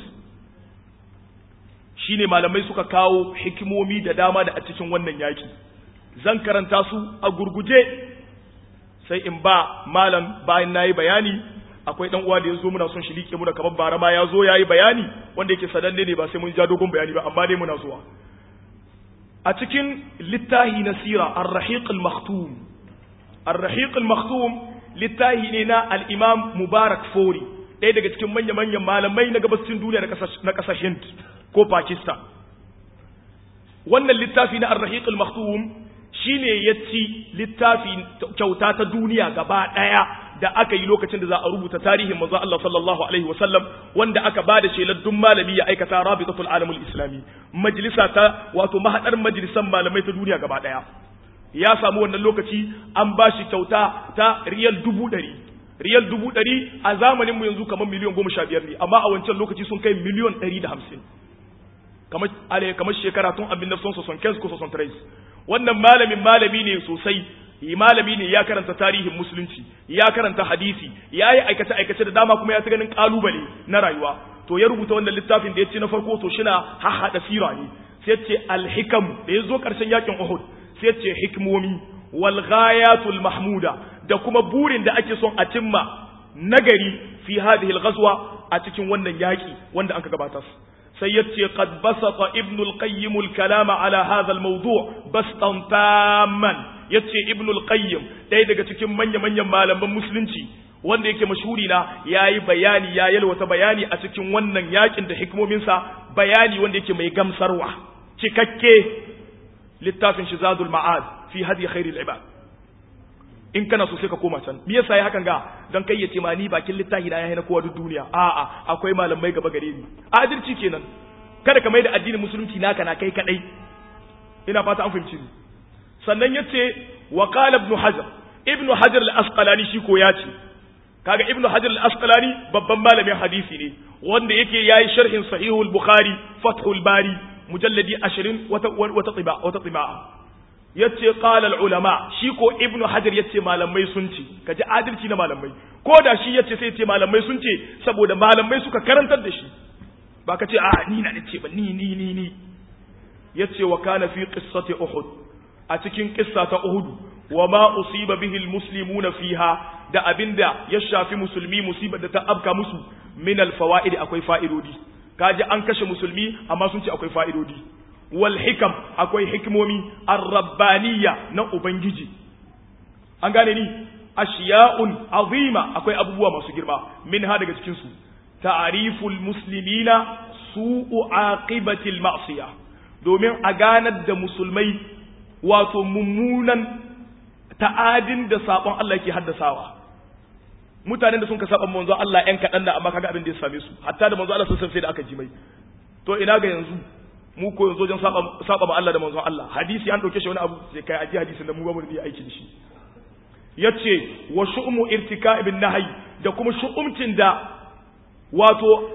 [SPEAKER 1] shine malamai suka kawo hikimomi da dama da a cikin wannan yaƙi zan karanta su a gurguje sai in ba malam bayan nayi bayani akwai dan uwa da yazo muna son shi like mu da kamar bara ma yazo yayi bayani wanda yake sadanne ne ba sai mun ja dogon bayani ba amma dai muna zuwa a cikin littahi na sira ar-rahiq al-makhtum ar-rahiq al-makhtum littahi ne na al-imam mubarak fori ɗaya daga cikin manya-manyan malamai na gabashin duniya na ƙasar hind ko pakistan wannan littafi na ar-rahiq al-makhtum shine ya ci littafi kyauta ta duniya gaba ɗaya da aka yi lokacin da za a rubuta tarihin manzo Allah sallallahu alaihi wasallam wanda aka ba da shelar dun malami ya aikata rabitatul alamul islami majalisa ta wato mahadar majalisan malamai ta duniya gaba ɗaya ya samu wannan lokaci an ba shi kyauta ta riyal dubu ɗari riyal dubu ɗari a zamaninmu yanzu kamar miliyan goma sha biyar ne amma a wancan lokaci sun kai miliyan ɗari da hamsin kamar kamar shekara tun abin nafson soson kes ko soson tres wannan malamin malami ne sosai malami ne ya karanta tarihin musulunci ya karanta hadisi ya yi aikace aikace da dama kuma ya ta ganin kalubale na rayuwa to ya rubuta wannan littafin da ya ce na farko to shina hahada sira ne sai ce alhikam da ya zo karshen yakin uhud sai ce hikmomi wal ghayatul mahmuda da kuma burin da ake son a cimma nagari fi hadhihi al ghazwa a cikin wannan yaki wanda anka gabatar sai yace qad basata ibn al-qayyim al-kalama ala hadha al-mawdu' bastan tamman yace ibn al-qayyim ɗaya daga cikin manya manyan malaman musulunci wanda yake mashhuri na yayi bayani ya yalwata bayani a cikin wannan yakin da hikimomin sa bayani wanda yake mai gamsarwa cikakke littafin shi zadul ma'ad fi hadi khairil ibad in kana so sai ka koma can me yasa ya hakan ga dan kai ya ce ma ni bakin littafi na yayi na kowa duk duniya a'a akwai malamai gaba gare ni adalci kenan kada ka mai da addinin musulunci naka na kai kadai ina fata an fahimci ni sannan yace wa qala ibn hajar ibn hajar al-asqalani shi ko ya ce kaga ibn hajar al-asqalani babban malamin hadisi ne wanda yake yayi sharhin sahihul bukhari fathul bari mujalladi 20 wata wata tiba wata tiba yace qala al-ulama shi ko ibn hajar yace malamai sun ce kaji adalci na malamai ko da shi yace sai yace malamai sun ce saboda malamai suka karantar da shi ba ka ce a ni na ce ba ni ni ni ni yace wa kana fi qissati uhud a cikin qissa ta uhud wa ma usiba bihi almuslimuna fiha da abinda ya shafi musulmi musibar da ta abka musu min alfawaid akwai fa'idodi kaji an kashe musulmi amma sun ce akwai fa'idodi wal hikam akwai hikimomi ar-rabbaniyya na ubangiji an gane ni ashiya'un azima akwai abubuwa masu girma min ha daga cikin su ta'riful muslimina su'u aqibatil ma'siyah domin a ganar da musulmai wato mummunan ta'adin da sabon Allah yake haddasawa mutanen da sun ka saba manzo Allah ƴan kaɗan da amma kaga abin da ya same su hatta da manzo Allah sun san sai da aka ji mai to ina ga yanzu mu ko yanzu wajen saba saba ma Allah da manzo Allah hadisi an dauke shi wani abu sai kai aji hadisin da mu ba mu da aiki da shi yace wa shu'umu irtika'ibin nahyi da kuma shu'umcin da wato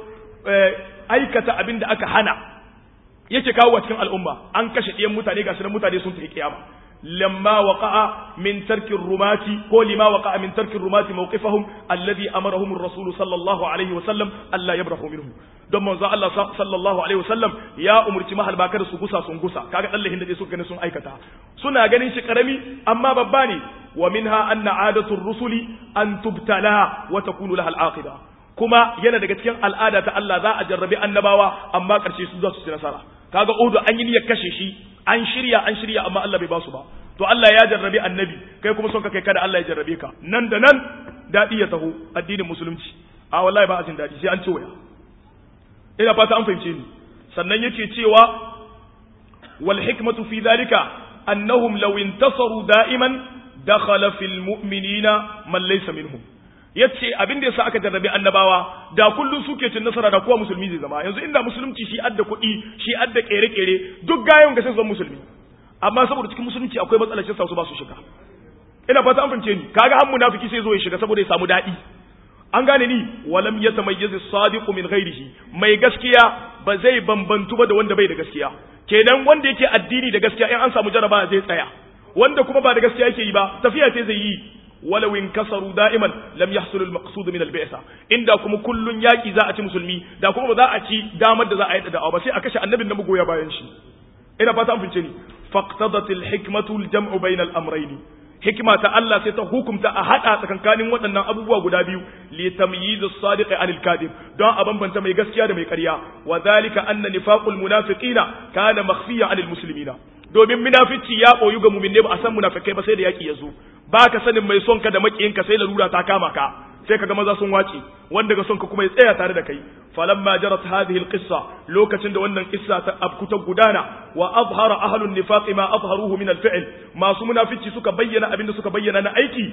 [SPEAKER 1] aikata abin da aka hana yake kawo cikin al'umma an kashe ɗiyan mutane ga sunan mutane sun tafi kiyama lamma waqa'a min tarki rumati ko lima waqa'a min tarki rumati mawqifahum alladhi amarahum ar-rasul sallallahu alaihi wa sallam alla yabrahu minhu don manzo Allah sallallahu alaihi wa sallam ya umurci mahal bakar su gusa sun gusa kaga dallahin da suka gani sun aikata suna ganin shi karami amma babba ne wa minha anna adatu ar-rusuli an tubtala wa takunu laha al-aqibah kuma yana daga cikin al'ada ta Allah za a jarrabi annabawa amma ƙarshe su za su ci nasara kaga Udu an yi niyyar kashe shi an shirya an shirya amma Allah bai ba su ba to Allah ya jarrabi annabi kai kuma son ka kai kada Allah ya jarrabe ka nan da nan dadi ya taho addinin musulunci a wallahi ba a jin dadi sai an ci waya ina fata an fahimce ni sannan yake cewa wal hikmatu fi dhalika annahum law intasaru da'iman dakhala fil mu'minina man laysa minhum yace abin da yasa aka jarrabe annabawa da kullun suke cin nasara da kowa musulmi zai zama yanzu inda musulunci shi adda kuɗi shi adda kere-kere duk gayon ga sai zan musulmi amma saboda cikin musulunci akwai matsalar shi su ba su shiga ina fata an fahimce ni kaga har munafiki sai zo ya shiga saboda ya samu daɗi an gane ni walam yatamayyiz as-sadiqu min ghairihi mai gaskiya ba zai bambantu ba da wanda bai da gaskiya kenan wanda yake addini da gaskiya in an samu jaraba zai tsaya wanda kuma ba da gaskiya yake yi ba tafiya ce zai yi ولو انكسروا دائما لم يحصل المقصود من البعثه inda kuma kullun yaki za a ci musulmi da kuma ba za a ci damar da za a yi da'awa ba sai a kashe annabin da magoya bayan shi ina fata an fince ni faqtadat alhikmatu aljam'u bayna al-amrayn hikma ta Allah sai ta hukumta a hada tsakankanin waɗannan abubuwa guda biyu li tamyiz as-sadiq anil kadhib don a bambanta mai gaskiya da mai ƙarya wa dhalika anna nifaqul munafiqina kana makhfiya anil muslimina domin munafici ya koyu ga mu'minne ba a san munafikai ba sai da yaki ya zo ba ka sanin mai son ka da makiyinka sai larura ta kama ka sai kaga maza sun wace wanda ga son ka kuma ya tsaya tare da kai falamma jarat hadhihi alqissa lokacin da wannan qissa ta abkuta gudana wa azhara ahlun nifaq ma azharuhu min alfi'l masu munafici suka bayyana abinda suka bayyana na aiki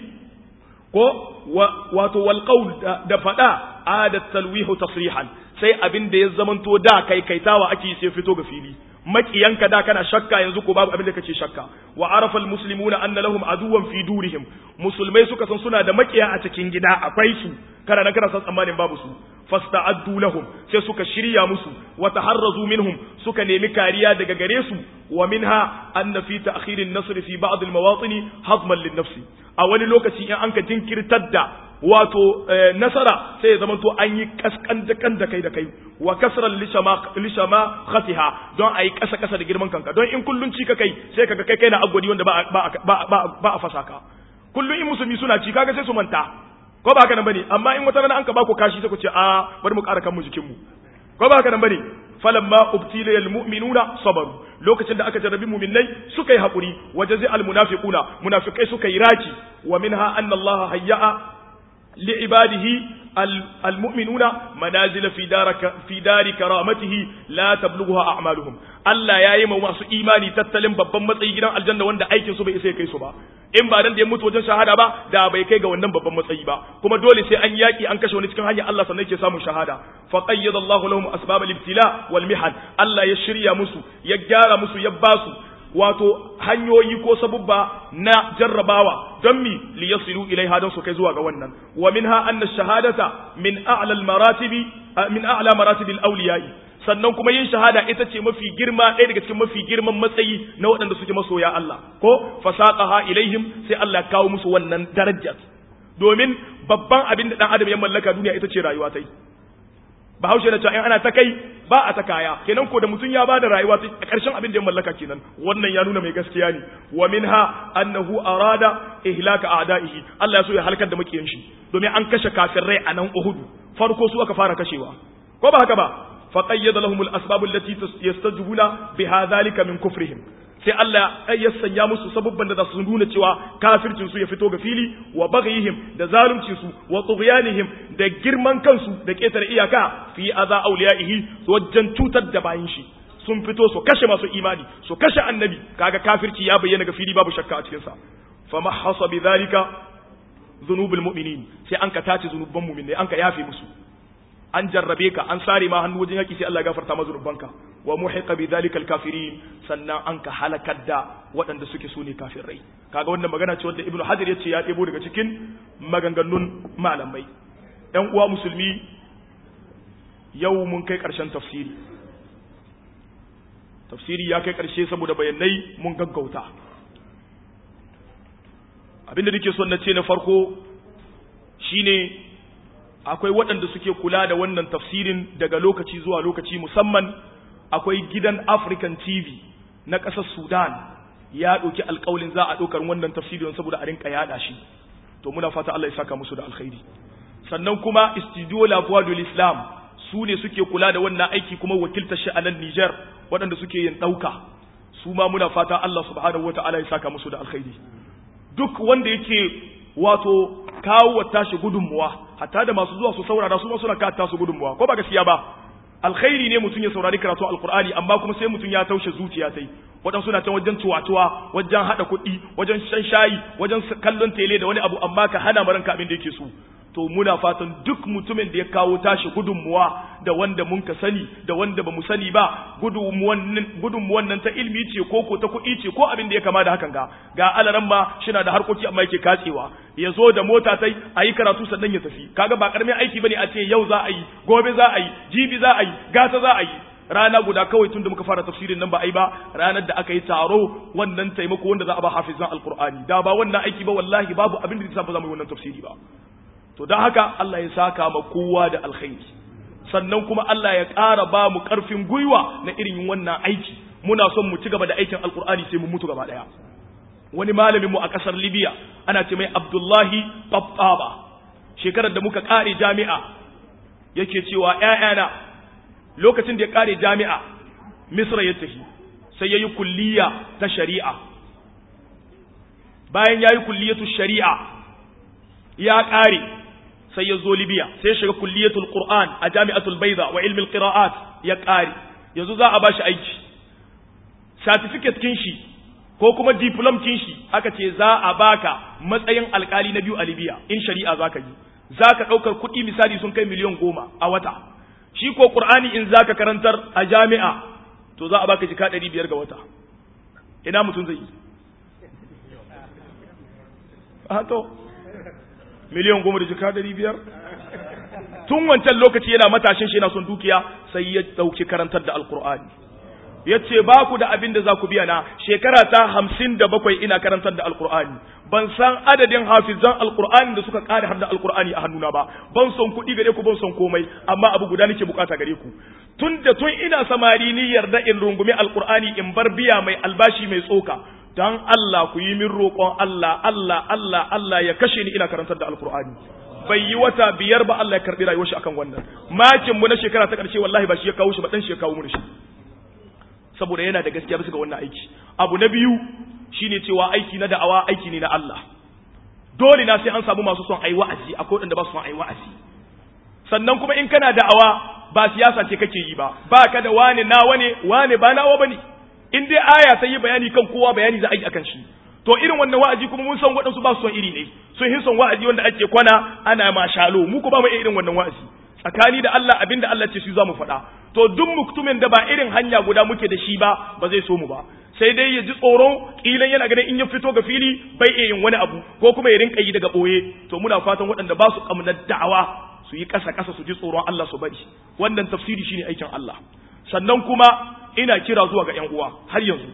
[SPEAKER 1] ko wato wal qawl da fada adat talwihu tasrihan sai abinda ya zamanto da kai kaitawa ake sai fito ga fili makiyanka da kana shakka yanzu ko babu abin da kace shakka wa arafa almuslimuna anna lahum aduwan fi durihim musulmai suka san suna da makiya a cikin gida akwai su kana nan kana san tsammanin babu su fasta'addu lahum sai suka shirya musu wa taharrazu minhum suka nemi kariya daga gare su wa minha anna fi ta'khir an-nasr fi ba'd al-mawatin hazman lin-nafs a wani lokaci in an ka jinkirtar da wato nasara sai ya zamanto an yi kaskan da kan da kai da kai wa kasran lishama khatiha don a yi kasa kasa da girman kanka don in kullun ci ka kai sai kaga kai kai na agwadi wanda ba ba a fasa ka kullun in musulmi suna ci kaga sai su manta ko ba haka nan bane amma in wata rana an ka ba ku kashi sai ku ce a bari mu ƙara kan mu jikin mu ko ba haka nan bane falamma ubtila al mu'minuna sabaru lokacin da aka jarrabi mu'minai suka yi hakuri wajazi al munafiquna munafikai suka yi raki wa minha anna Allah hayya'a li ibadihi almu'minuna manazila fi daraka fi dari karamatihi la tablughuha a'maluhum Allah yayi ma masu imani tattalin babban matsayi gidan aljanna wanda aikin su bai isa kai su ba in ba dan da ya mutu wajen shahada ba da bai kai ga wannan babban matsayi ba kuma dole sai an yaki an kashe wani cikin hanyar Allah sannan yake samun shahada fa qayyada Allahu lahum asbab al-ibtila wal mihan Allah ya shirya musu ya gyara musu ya basu wato hanyoyi ko sabubba na jarrabawa don mi li yasilu ilaiha don su kai zuwa ga wannan wa minha anna shahadata min a'la al-maratibi min a'la maratibi al-awliya'i sannan kuma yin shahada ita ce mafi girma ɗaya daga cikin mafi girman matsayi na waɗanda suke masoya Allah ko fasaqaha ilaihim sai Allah ya kawo musu wannan darajar domin babban abin da dan adam ya mallaka duniya ita ce rayuwa ta bahaushe na cewa in ana ta kai ba a ta kaya kenan ko da mutum ya ba da rayuwa a ƙarshen abin da ya mallaka kenan wannan ya nuna mai gaskiya ne wa minha annahu arada ihlaka a'da'ihi Allah ya so ya halakar da makiyan shi domin an kashe kafirai a nan Uhud farko su aka fara kashewa ko ba haka ba fa qayyada lahum al-asbab allati yastajibuna biha dhalika min kufrihim sai Allah ya sanya musu sabubban da za su nuna cewa kafircin su ya fito ga fili wa baghihim da zaluncin su wa tughyanihim da girman kansu da ketare iyaka fi aza awliyaihi wajen cutar da bayin shi sun fito su kashe masu imani su kashe annabi kaga kafirci ya bayyana ga fili babu shakka a cikin sa fa mahasa bi dhalika dhunubul mu'minin sai an ka tace zunuban mu'minai an ka yafe musu an jarrabe ka an sare ma hannu wajen yaki sai Allah ya gafarta ma zunubanka wa muhiqa bi dhalikal kafirin sannan an ka halakar da waɗanda suke so ne kafirai kaga wannan magana ce wanda ibnu hajar yace ya ɗebo daga cikin maganganun malamai ɗan uwa musulmi yau mun kai ƙarshen tafsiri tafsiri ya kai ƙarshe saboda bayanai mun gaggauta abinda nake son na ce na farko shine akwai waɗanda suke kula da wannan tafsirin daga lokaci zuwa lokaci musamman akwai gidan African TV na ƙasar Sudan ya ɗauki alƙawalin za a ɗaukar wannan tafsirin saboda a rinka yaɗa shi to muna fata Allah ya saka musu da alkhairi sannan kuma Studio La Voix de l'Islam su ne suke kula da wannan aiki kuma wakiltar shi a nan Niger waɗanda suke yin ɗauka su ma muna fata Allah subhanahu wata'ala ya saka musu da alkhairi duk wanda yake wato kawo wa tashi gudunmuwa hatta da masu zuwa su saurara su ma suna kawo tasu gudunmuwa ko ba gaskiya ba alkhairi ne mutum ya saurari karatu alqur'ani amma kuma sai mutum ya taushe zuciya tai wadan suna can wajen tuwatuwa wajen hada kuɗi wajen shan shayi wajen kallon tele da wani abu amma ka hana maranka abin da yake so to muna fatan duk mutumin da ya kawo tashi gudunmuwa da wanda mun ka sani da wanda ba mu sani ba gudunmuwan nan ta ilmi ce ko ko ta kuɗi ce ko abin da ya kama da hakan ga ga alaran ma shina da harkoki amma yake katsewa ya zo da mota tai a yi karatu sannan ya tafi kaga ba karamin aiki bane a ce yau za a yi gobe za a yi jibi za a yi gata za a yi rana guda kawai tun da muka fara tafsirin nan ba a yi ba ranar da aka yi taro wannan taimako wanda za a ba hafizan alqur'ani da ba wannan aiki ba wallahi babu abin da zai ba za mu yi wannan tafsiri ba to don haka Allah ya saka ma kowa da alkhairi sannan kuma Allah ya ƙara ba mu ƙarfin gwiwa na irin wannan aiki muna son mu ci gaba da aikin alkur'ani sai mu mutu gaba ɗaya wani malamin mu a ƙasar Libya ana ce mai Abdullahi Babbaba shekarar da muka ƙare jami'a yake cewa ƴaƴana lokacin da ya ƙare jami'a Misra ya tafi sai yayi kulliya ta shari'a bayan yayi kulliyatu shari'a ya ƙare sai ya zo Libya sai shiga kulliyatul Qur'an a Jami'atul Bayda wa ilmi al-qira'at ya ƙare yanzu za a bashi aiki certificate kin shi ko kuma diplom kin shi aka ce za a baka matsayin alkali na biyu a Libya in shari'a zaka yi zaka daukar kuɗi misali sun kai miliyan goma a wata shi ko Qur'ani in zaka karantar a jami'a to za a baka jika 500 ga wata ina mutum zai yi a to miliyan goma da jika ɗari biyar tun wancan lokaci yana matashin shi yana son dukiya sai ya ɗauki karantar da alkur'ani ya ce ba ku da abin da za ku biya na shekara ta hamsin da bakwai ina karantar da alkur'ani ban san adadin hafizan alkur'ani da suka ƙara har da alkur'ani a hannuna ba ban son kuɗi gare ku ban son komai amma abu guda nake bukata gare ku tun da tun ina samari ni yarda in rungumi alkur'ani in bar biya mai albashi mai tsoka dan Allah ku yi min roƙon Allah Allah Allah Allah ya kashe ni ina karantar da alkur'ani bai yi wata biyar ba Allah ya karbi rayuwar shi akan wannan makin mu na shekara ta ƙarshe wallahi ba shi ya kawo shi ba dan shi ya kawo mu shi saboda yana da gaskiya bisa ga wannan aiki abu na biyu shine cewa aiki na da'awa aiki ne na Allah dole na sai an samu masu son ayi wa'azi akwai waɗanda ba su son ayi wa'azi sannan kuma in kana da'awa ba siyasa ce kake yi ba ba ka da wane nawa ne wane ba nawa bane in dai aya ta yi bayani kan kowa bayani za a yi akan shi to irin wannan wa'azi kuma mun san waɗansu ba su son iri ne sun hin son wa'azi wanda ake kwana ana mashalo mu ko ba mu irin wannan wa'azi tsakani da Allah abinda Allah ce su za mu faɗa to duk muktumin da ba irin hanya guda muke da shi ba ba zai so mu ba sai dai ya ji tsoro kilan yana ganin in ya fito ga fili bai iya yin wani abu ko kuma ya rinka yi daga boye to muna fatan waɗanda ba su kamnar da'awa su yi ƙasa ƙasa su ji tsoron Allah su bari wannan tafsiri shine aikin Allah sannan kuma ina kira zuwa ga ƴan uwa har yanzu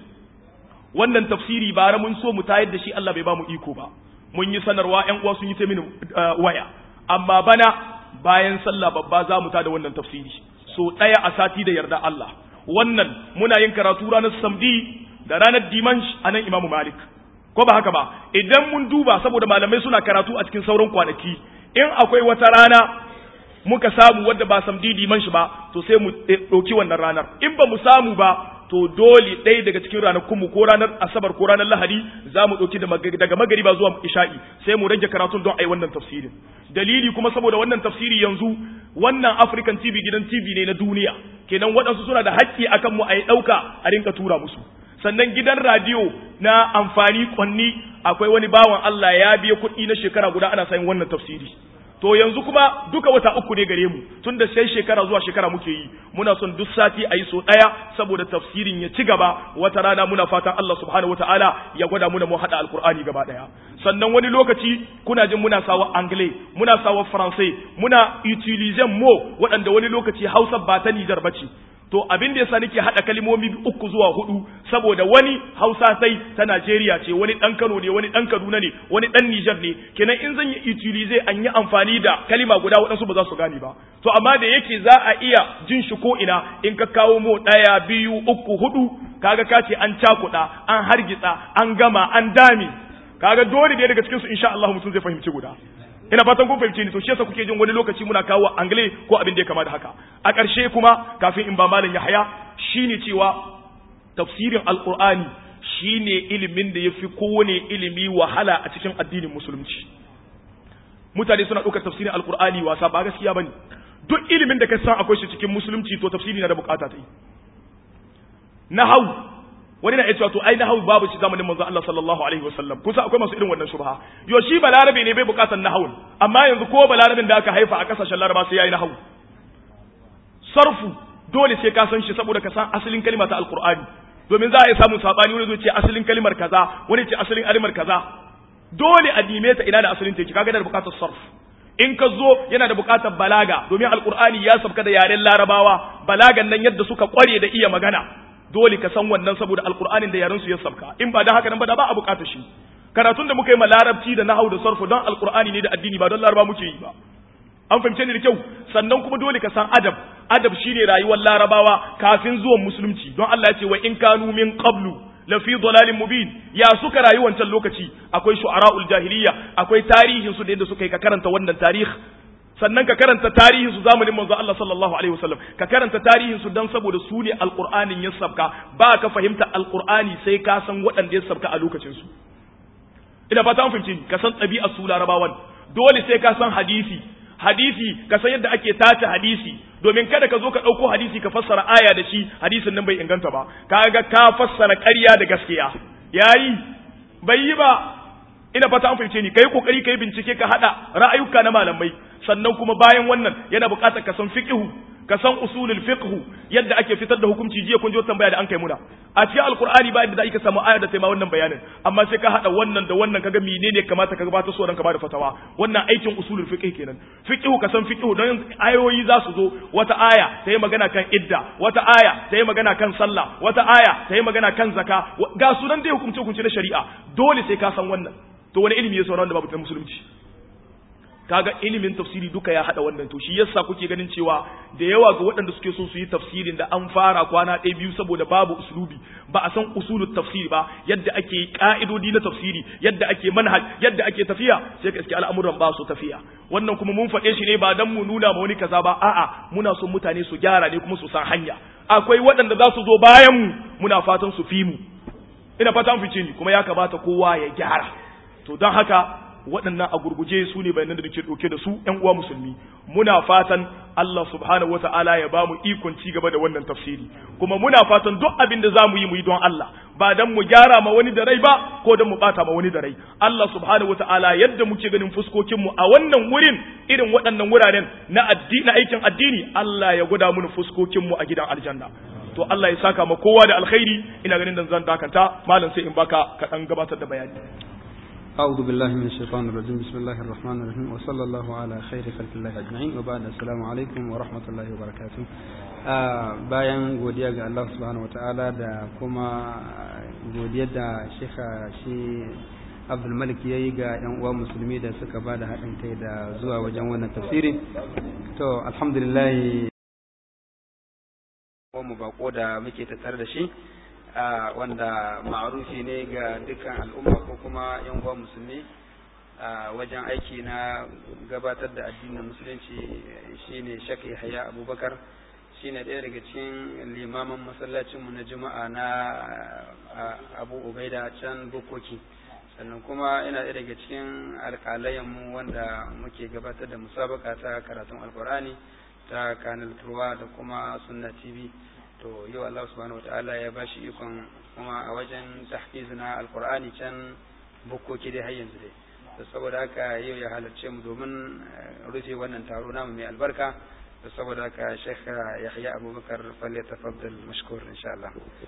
[SPEAKER 1] wannan tafsiri bara mun so mu tayar da shi Allah bai ba mu iko ba mun yi sanarwa ƴan uwa sun yi ta mini waya amma bana bayan sallah babba za mu tada wannan tafsiri so ɗaya a sati da yarda Allah wannan muna yin karatu ranar samdi da ranar dimansh a nan imamu malik ko ba haka ba idan mun duba saboda malamai suna karatu a cikin sauran kwanaki in akwai wata rana muka samu wadda ba samdi dimansh ba to sai mu ɗauki wannan ranar in ba mu samu ba to dole ɗaya daga cikin ranakunmu ko ranar asabar ko ranar lahadi za mu ɗauki daga magariba zuwa isha'i sai mu rage karatun don a yi wannan tafsirin dalili kuma saboda wannan tafsiri yanzu wannan african tv gidan tv ne na duniya kenan waɗansu suna da haƙƙi akan mu a yi ɗauka a rinka tura musu sannan gidan radiyo na amfani kwanni akwai wani bawan Allah ya biya kuɗi na shekara guda ana sayin wannan tafsiri to yanzu kuma duka wata uku ne gare mu tunda sai shekara zuwa shekara muke yi muna son duk sati a yi so ɗaya saboda tafsirin ya ci gaba wata rana muna fatan Allah subhanahu wataala ya gwada muna mu haɗa alkur'ani gaba ɗaya sannan wani lokaci kuna jin muna sawa anglais muna sawa faransai muna utiliser mo waɗanda wani lokaci hausa ba ta nijar bace to abin da yasa nake hada kalmomi uku zuwa hudu saboda wani Hausa sai ta Najeriya ce wani dan Kano ne wani dan Kaduna ne wani dan Niger ne kenan in zan yi utilize an yi amfani da kalima guda waɗansu ba za su gane ba to amma da yake za a iya jin shi ko ina in ka kawo mu ɗaya biyu uku hudu kaga ka ce an cakuɗa an hargitsa an gama an dami kaga dole ne daga cikin su insha Allah mutum zai fahimci guda ina fatan kun fahimce ni to shi yasa kuke jin wani lokaci muna kawo angle ko abin da ya kama da haka a ƙarshe kuma kafin in ba malam Yahaya shine cewa tafsirin alqur'ani shine ilimin da yafi kowane ilimi wahala a cikin addinin musulunci mutane suna ɗaukar tafsirin alqur'ani wasa ba gaskiya bane duk ilimin da ka san akwai shi cikin musulunci to tafsiri na da bukata ta yi nahau wani na cewa to ai nahawu babu shi zamanin manzo Allah sallallahu alaihi wasallam kusa akwai masu irin wannan shubha yo shi balarabe ne bai bukatar nahawun amma yanzu ko balarabin da aka haifa a kasashen laraba sai yayi nahawu sarfu dole sai ka san shi saboda ka san asalin kalma ta alqur'ani domin za a yi samun sabani wani zai ce asalin kalmar kaza wani ce asalin alimar kaza dole a dime ta ina da asalin take kaga da bukatar sarf in ka zo yana da bukatar balaga domin alqur'ani ya sabka da yaren larabawa balagan nan yadda suka kware da iya magana dole ka san wannan saboda alkur'anin da yaran su ya sabka in ba da haka nan ba da ba a bukata shi karatun da muka yi ma larabci da nahau da sarfu don alkur'ani ne da addini ba don laraba muke yi ba an fahimce ni da kyau sannan kuma dole ka san adab adab shine rayuwar larabawa kafin zuwan musulunci don Allah ya ce wa in kanu min qablu la fi dalalin mubin ya suka rayu wancan lokaci akwai shu'ara'ul jahiliya akwai tarihin su da yadda suka yi ka karanta wannan tarihi sannan ka karanta tarihin su zamanin manzo Allah sallallahu alaihi wasallam ka karanta tarihin su dan saboda su ne alqur'anin ya sabka ba ka fahimta alqur'ani sai ka san waɗanda ya sabka a lokacin su ina fata an fahimci ka san ɗabi'ar su larabawan dole sai ka san hadisi hadisi ka san yadda ake tace hadisi domin kada ka zo ka ɗauko hadisi ka fassara aya da shi hadisin nan bai inganta ba kaga ka fassara ƙarya da gaskiya yayi bai yi ba ina fata an fahimce ni kai kokari kai bincike ka hada ra'ayuka na malamai sannan kuma bayan wannan yana buƙatar ka san fiqhu ka san usulul fiqhu yadda ake fitar da hukunci jiya kun ji tambaya da an kai muna a cikin alqur'ani ba yadda za ka samu aya da taima wannan bayanin amma sai ka hada wannan da wannan kaga menene kamata ka gabata so dan ka bada fatawa wannan aikin usulul fiqh kenan fiqhu ka san fiqhu don ayoyi za su zo wata aya ta yi magana kan idda wata aya ta yi magana kan sallah wata aya ta yi magana kan zaka ga su nan dai hukunce hukunce na shari'a dole sai ka san wannan to wani ilimi ya sauran da babu ta musulunci kaga ilimin tafsiri duka ya hada wannan to shi yasa kuke ganin cewa da yawa ga waɗanda suke so su yi tafsirin da an fara kwana ɗaya biyu saboda babu usulubi ba a san usulut tafsiri ba yadda ake ka'idodi na tafsiri yadda ake manhaj yadda ake tafiya sai ka iske al'amuran ba su tafiya wannan kuma mun faɗe shi ne ba dan mu nuna ma wani kaza ba a'a muna son mutane su gyara ne kuma su san hanya akwai waɗanda za su zo bayan mu muna fatan su fi mu ina fatan fice ni kuma ya kamata kowa ya gyara to don haka waɗannan a gurguje su ne bayanan da nake ɗauke da su ƴan uwa musulmi muna fatan Allah subhanahu wata'ala ya bamu ikon ci gaba da wannan tafsiri kuma muna fatan duk abin da zamu yi mu yi don Allah ba dan mu gyara ma wani da rai ba ko dan mu bata ma wani da rai Allah subhanahu wata'ala yadda muke ganin fuskokin mu a wannan wurin irin waɗannan wuraren na addini aikin addini Allah ya gwada mu fuskokin mu a gidan aljanna to Allah ya saka ma kowa da alkhairi ina ganin dan zan dakanta malam sai in baka ka dan gabatar da bayani
[SPEAKER 2] أعوذ بالله من الشيطان الرجيم بسم الله الرحمن الرحيم وصلى الله على خير خلق الله أجمعين وبعد السلام عليكم ورحمة الله وبركاته bayan godiya ga Allah subhanahu wataala da kuma godiya da shekha shi Abdul Malik yayi ga yan uwa musulmi da suka ba da haɗin kai da zuwa wajen wannan tafsiri to alhamdulillah mu bako da muke tattare da shi wanda ma'arufi ne ga dukkan al'umma ko kuma yan uwa musulmi wajen aiki na gabatar da addinin musulunci shine Sheikh Yahya Abubakar shine ɗaya daga cikin limaman masallacinmu na juma'a na Abu Ubaida can Bukoki sannan kuma ina ɗaya daga cikin alƙalayenmu wanda muke gabatar da musabaka ta karatun alkur'ani ta kanal turwa da kuma sunna tv to yau Allah subhanahu wataala ya bashi ikon kuma a wajen tahfiz na alqur'ani can bukkoki dai har yanzu dai to saboda haka yau ya halarce mu domin rufe wannan taro namu mai albarka to saboda haka Sheikh Yahya Abubakar falle tafaddal mashkur insha Allah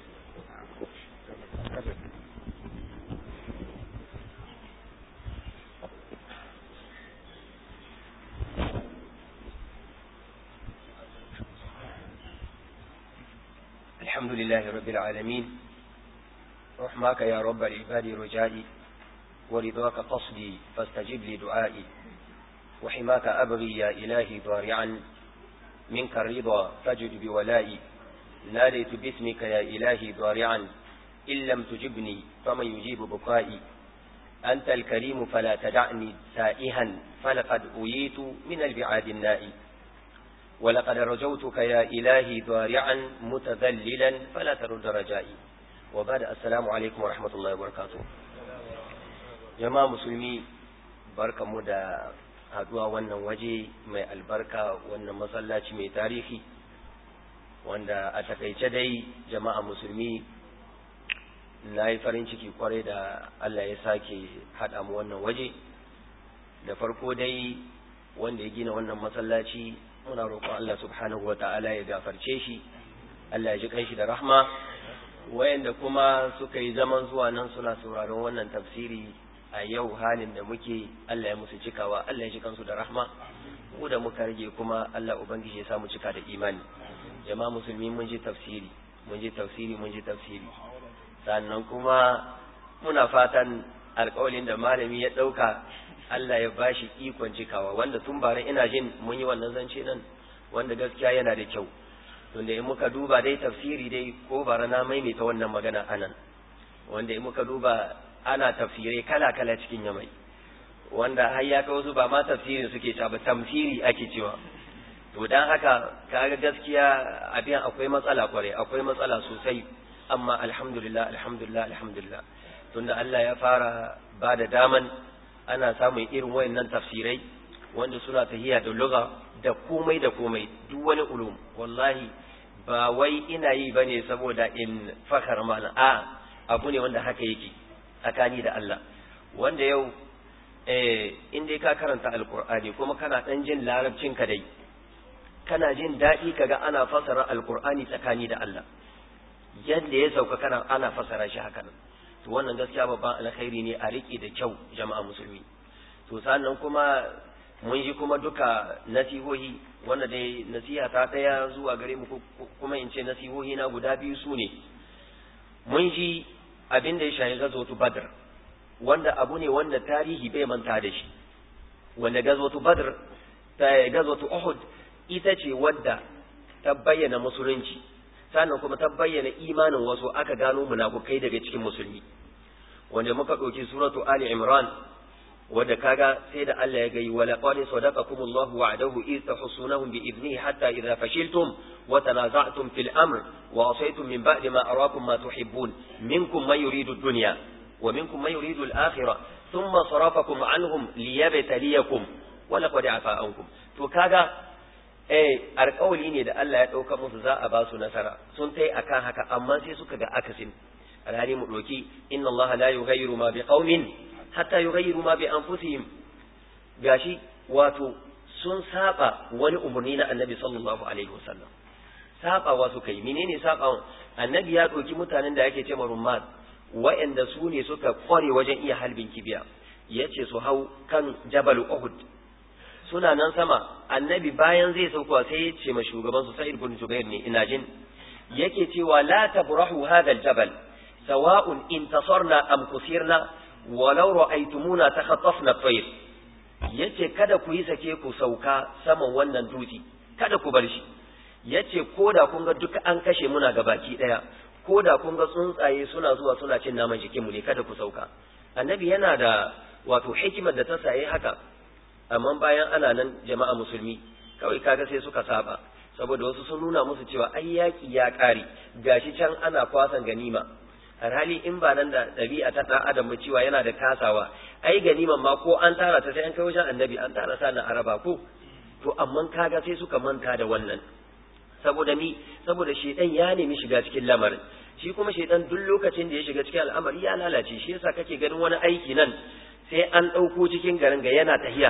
[SPEAKER 3] الحمد لله رب العالمين رحمك يا رب العباد رجائي ورضاك قصدي فاستجب لي دعائي وحماك أبغي يا إلهي ضارعا منك الرضا فجد بولائي ناديت باسمك يا إلهي ضارعا إن لم تجبني فمن يجيب بكائي أنت الكريم فلا تدعني سائها فلقد أويت من البعاد النائي ولقد رجوتك يا إلهي ضارعا متذللا فلا ترد رجائي وبعد السلام عليكم ورحمة الله وبركاته جماعة مسلمي بركة مدى haduwa wannan waje mai albarka wannan masallaci mai tarihi wanda a takaice dai jama'a musulmi na yi farin ciki kwarai da Allah ya sake haɗa mu wannan waje da farko dai wanda ya gina wannan masallaci muna roƙon Allah subhanahu wata'ala ya gafarce shi Allah ya ji kanshi da rahma wayanda kuma suka yi zaman zuwa nan suna sauraron wannan tafsiri a yau halin da muke Allah ya musu cikawa Allah ya ji kansu da rahma mu da muka rage kuma Allah ubangiji ya samu cika da imani jama'a musulmi mun ji tafsiri mun ji tafsiri mun ji tafsiri sannan kuma muna fatan alƙawalin da malami ya ɗauka Allah ya bashi ikon cikawa wanda tun bara ina jin mun yi wannan zance nan wanda gaskiya yana da kyau tunda in muka duba dai tafsiri dai ko bara na maimaita wannan magana anan wanda in muka duba ana tafsirai kala kala cikin yamai wanda har ya wasu ba ma tafsirin suke cewa ba tamsiri ake cewa to dan haka kaga gaskiya abin akwai matsala kwarai akwai matsala sosai amma alhamdulillah alhamdulillah alhamdulillah tunda Allah ya fara ba da daman ana samun irin wayannan tafsirai wanda suna tahiya da lugha da komai da komai duk wani ulum wallahi ba wai ina yi bane saboda in fakar mana a abu ne wanda haka yake tsakani da Allah wanda yau eh in dai ka karanta alqur'ani kuma kana dan jin larabcin ka dai kana jin daɗi kaga ana fasara alqur'ani tsakani da Allah yadda ya sauka kana ana fasara shi haka nan to wannan gaskiya babban alkhairi ne a riƙe da kyau jama'a musulmi to sannan kuma mun ji kuma duka nasihohi wanda dai nasiha ta ɗaya zuwa gare mu kuma in ce nasihohi na guda biyu su ne mun ji abin da ya shahi gazotu badr wanda abu ne wanda tarihi bai manta da shi wanda gazotu badr ta gazotu uhud ita ce wadda ta bayyana musulunci sannan kuma ta bayyana imanin wasu aka gano munafukai daga cikin musulmi wanda muka ɗauki suratu ali imran wadda kaga sai da Allah ya gayi wala qad sadaqakum Allah wa'adahu id tahsunahum bi idnihi hatta idha fashiltum wa tanaza'tum fil amr wa asaytum min ba'di ma arakum ma tuhibbun minkum man yuridu ad-dunya wa minkum man yuridu al-akhirah thumma sarafakum anhum liyabtaliyakum wa laqad afa ankum to kaga eh alƙawli ne da Allah ya dauka musu za a ba su nasara sun tai akan haka amma sai suka ga akasin alhali mu doki inna Allah la yughayyiru ma biqaumin hatta yughayyiru ma bi anfusihim gashi wato sun saba wani umarni na annabi sallallahu alaihi wasallam sabawa suka yi menene sabawan annabi ya ɗauki mutanen da yake ce rumman wa'anda su ne suka kware wajen iya halbin kibiya yace su hau kan jabal uhud suna nan sama annabi bayan zai sauka sai ya ce ma shugaban su sa'id bin jubair ne ina jin yake cewa la tabrahu hadha aljabal sawa'un intasarna am kusirna walau ra'aytumuna takhattafna at-tayr yace kada ku yi sake ku sauka saman wannan dutse kada ku bar shi yace koda kun ga duka an kashe muna ga baki daya koda kun ga tsuntsaye suna zuwa suna cin naman jikinmu ne kada ku sauka annabi yana da wato hikimar da ta saye haka amma bayan ana nan jama'a musulmi kawai kaga sai suka saba saboda wasu sun nuna musu cewa ai yaki ya kare gashi can ana kwasan ganima hali in ba nan da ɗabi'a ta ɗan adam ba cewa yana da kasawa ai ganiman ma ko an tara ta sai an kai wajen annabi an tara sa na araba ko to amma kaga sai suka manta da wannan saboda mi saboda shedan ya nemi shiga cikin lamarin shi kuma shedan duk lokacin da ya shiga cikin al'amari ya lalace shi yasa kake ganin wani aiki nan sai an ɗauko cikin garin ga yana tahiya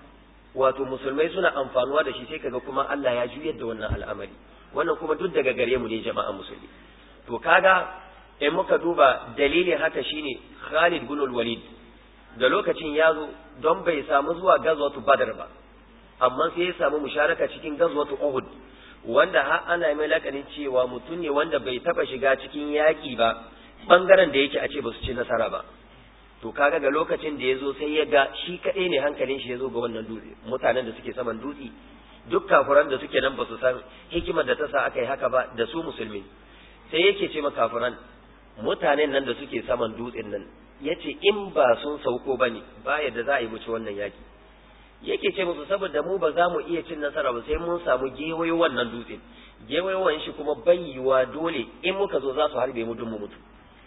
[SPEAKER 3] wato musulmai suna amfanuwa da shi sai kaga kuma Allah ya juyar da wannan al'amari wannan kuma duk daga gare mu ne jama'a musulmi to kaga in muka duba dalilin haka shine Khalid bin Walid da lokacin ya zo don bai samu zuwa gazwatu Badr ba amma sai ya samu musharaka cikin gazwatu Uhud wanda har ana mai lakanin cewa mutum ne wanda bai taba shiga cikin yaƙi ba bangaren da yake a ce ba su ci nasara ba to kaga ga lokacin da ya zo sai ya ga shi kaɗai ne hankalin shi ya zo ga wannan dutse mutanen da suke saman dutse duk kafuran da suke nan ba su san hikimar da ta sa aka yi haka ba da su musulmi sai yake ce ma kafuran mutanen nan da suke saman dutsen nan yace in ba sun sauko ba ne ba yadda za a yi muci wannan yaki yake ce musu saboda mu ba za mu iya cin nasara ba sai mun samu gewayo wannan dutsen gewayowan shi kuma bayyiwa dole in muka zo za su harbe mu dun mu mutu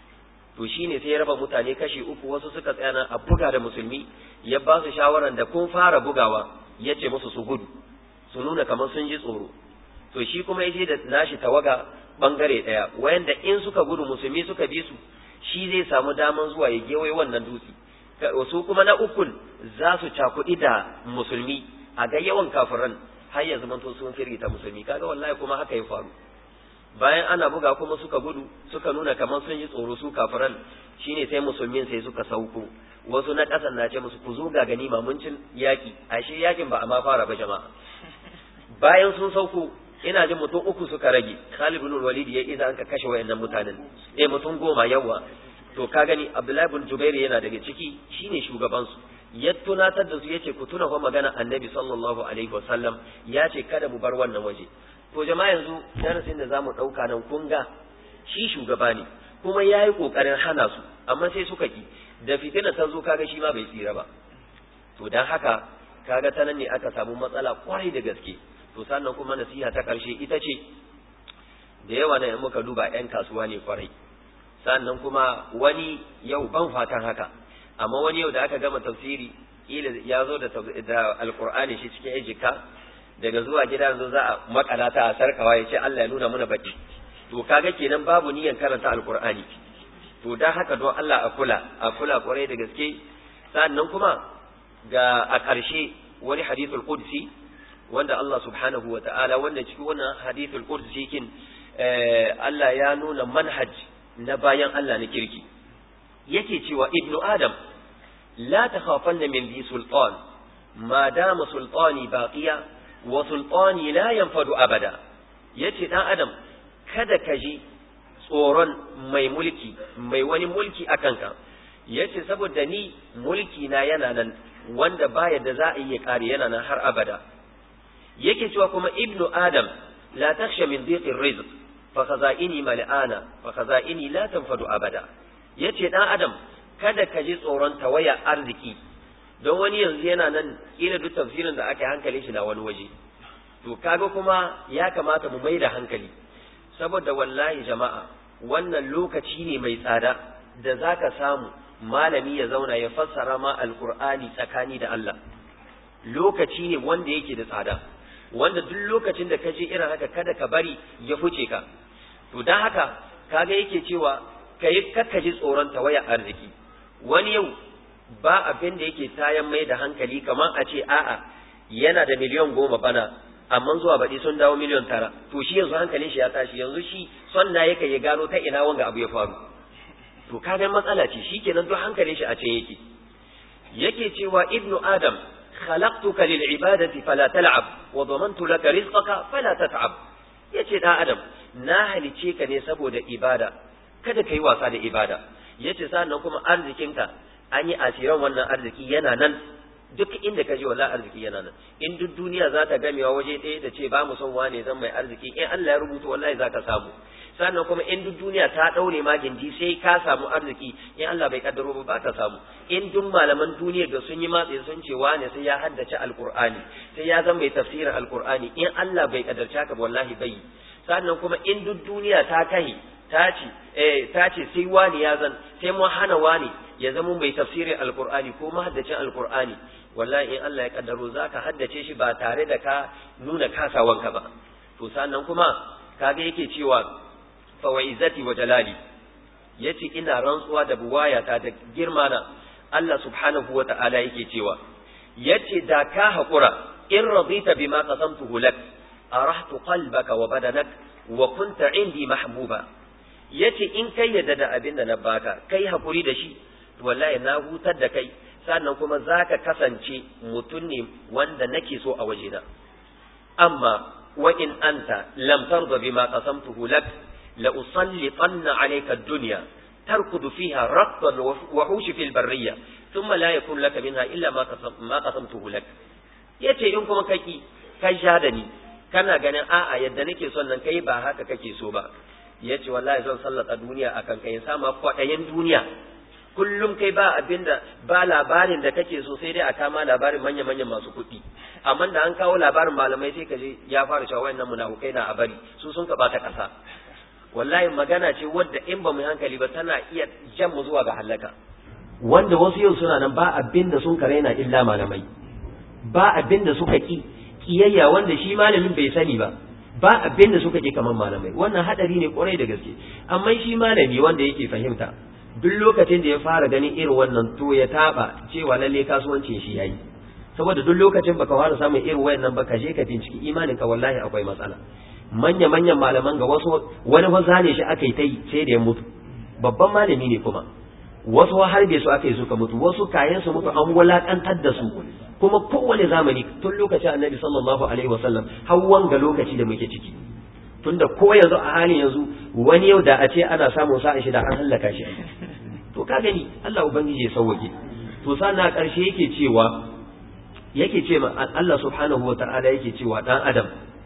[SPEAKER 3] to shine sai ya raba mutane kashi uku wasu suka tsaya nan a buga da musulmi ya ba su shawaran da kun fara bugawa ya ce musu su gudu su nuna kamar sun ji tsoro to shi kuma ya je da nashi tawaga bangare daya wayanda in suka gudu musulmi suka bi su shi zai samu daman zuwa ya gewaye wannan dutse wasu kuma na ukun za su cakuɗi da musulmi a ga yawan kafiran har ya zamanto sun firgita musulmi kaga wallahi kuma haka ya faru bayan ana buga kuma suka gudu suka nuna kamar sun yi tsoro su kafiran shine sai musulmin sai suka sauko wasu na ƙasan na ce musu ku zo ga ganima mun cin yaƙi ashe yaƙin ba a ma fara ba jama'a bayan sun sauko ina jin mutum uku suka rage Khalid bin Walid ya idan ka kashe wayannan mutanen eh mutum goma yawa to ka gani Abdullahi bin Jubair yana daga ciki shine shugaban su ya tunatar da su yace ku tuna fa magana Annabi sallallahu alaihi wasallam ya ce kada mu bar wannan waje to jama'a yanzu darasin da zamu dauka nan kun ga shi shugaba ne kuma yayi kokarin hana su amma sai suka ki da fitina ta zo kaga shi ma bai tsira ba to dan haka kaga ta nan ne aka samu matsala kwarai da gaske to sannan kuma nasiha ta ƙarshe ita ce da yawa na muka duba 'yan kasuwa ne kwarai sannan kuma wani yau ban fatan haka amma wani yau da aka gama tafsiri ila ya zo da alkur'ani shi cikin ejika daga zuwa gida yanzu za a makala ta a sarkawa ya ce Allah ya nuna mana bacci to kaga kenan babu niyyar karanta alkur'ani to dan haka don Allah a kula a kula kwarai da gaske sannan kuma ga a ƙarshe wani hadithul qudsi wanda Allah subhanahu wa ta'ala wanda cikin wannan hadithul qudsi kin Allah ya nuna manhaj na bayan Allah na kirki yake cewa ibnu adam la takhafanna min bi sultan ma dama sultani baqiya wa sultani la yanfadu abada yace dan adam kada ka ji tsoron mai mulki mai wani mulki a kanka yace saboda ni mulki na yana nan wanda baya da za a iya kare yana nan har abada yake cewa kuma ibnu adam la takhsha min dhiqir rizq fa khaza'ini mal'ana fa khaza'ini la tanfadu abada yace dan adam kada ka ji tsoron tawaya arziki don wani yanzu yana nan kila duk tafsirin da aka yi hankalin shi na wani waje to kaga kuma ya kamata mu mai da hankali saboda wallahi jama'a wannan lokaci ne mai tsada da zaka samu malami ya zauna ya fassara ma alqur'ani tsakani da Allah lokaci ne wanda yake da tsada wanda duk lokacin da ka je irin haka kada ka bari ya fice ka to dan haka kaga yake cewa kai kakka ji tsoron tawaya arziki wani yau ba abin da yake tayan mai da hankali kamar a ce a'a yana da miliyan goma bana amma zuwa baɗi sun dawo miliyan tara to shi yanzu hankalin shi ya tashi yanzu shi son na yake ya gano ta ina wanga abu ya faru to kaga matsala ce shi kenan duk hankalin shi a can yake yake cewa ibnu adam khalaqtuka lil ibadati fala tal'ab wa damantu laka rizqaka fala tat'ab yace da adam na halice ka ne saboda ibada kada kai wasa da ibada yace sannan kuma arzikinka an yi asiran wannan arziki yana nan duk inda ka je wala arziki yana nan in duk duniya za ta gamewa waje ɗaya da ce ba mu son wane zan mai arziki in Allah ya rubuta wallahi za ka samu sannan kuma in duk duniya ta ɗaure ma gindi sai ka samu arziki in Allah bai kaddaro ba ka samu in duk malaman duniya da sun yi matsayi sun ce wane sai ya haddace alqur'ani sai ya zama mai tafsirin alqur'ani in Allah bai kaddarce ka wallahi bai sannan kuma in duk duniya ta kai ta ce eh ta ce sai wani ya zan sai mu hana wani ya zama mai tafsirin alqur'ani ko mahaddacin alqur'ani wallahi in Allah ya kaddaro zaka haddace shi ba tare da ka nuna kasawanka ba to sannan kuma kaga yake cewa fa wa izzati wa jalali yace ina rantsuwa da buwayata da girma na Allah subhanahu wa ta'ala yake cewa yace da ka hakura in radita bima qasamtuhu lak arahtu qalbaka wa badanak wa kunta indi mahbuba yace in kai yadda da abin da na baka kai hakuri da shi to wallahi na hutar da kai sannan kuma zaka kasance mutum ne wanda nake so a wajena amma wa in anta lam tarda bima qasamtuhu lak la usallitanna alayka ad-dunya tarkudu fiha raqban wa hushi fil barriya thumma la yakun laka minha illa ma qasam ma qasamtuhu lak yace in kuma kaki kai sha da ni kana ganin a'a yadda nake son nan kai ba haka kake so ba yace wallahi zan sallata duniya akan kai sama kwaɗayin duniya kullum kai ba abinda ba labarin da kake so sai dai a kama labarin manya manyan masu kuɗi amma da an kawo labarin malamai sai kaje ya fara cewa wayannan munafukai na a bari su sun ka bata ƙasa wallahi magana ce wadda in ba mu hankali ba tana iya jan mu zuwa ga halaka wanda wasu yau suna nan ba abin da sun karaina illa malamai ba abin da suka ki kiyayya wanda shi malamin bai sani ba ba abin da suka ki kamar malamai wannan hadari ne kwarai da gaske amma shi malami wanda yake fahimta duk lokacin da ya fara ganin irin wannan to ya taba cewa lalle kasuwancin shi yayi saboda duk lokacin baka fara samun irin wayannan ba ka je ka binciki imanin ka wallahi akwai matsala manya manyan malaman ga wasu wani fa zane shi aka yi ta yi sai da ya mutu babban malami ne kuma wasu harbe su aka yi suka mutu wasu kayan su mutu an wulakantar da su kuma kowane zamani tun lokacin annabi sallallahu alaihi wasallam har wanga lokaci da muke ciki tunda ko yanzu a halin yanzu wani yau da a ce ana samun sa'a shi da an hallaka shi to ka gani Allah ubangiji ya sauwake to sannan karshe yake cewa yake ce Allah subhanahu wa ta'ala yake cewa dan adam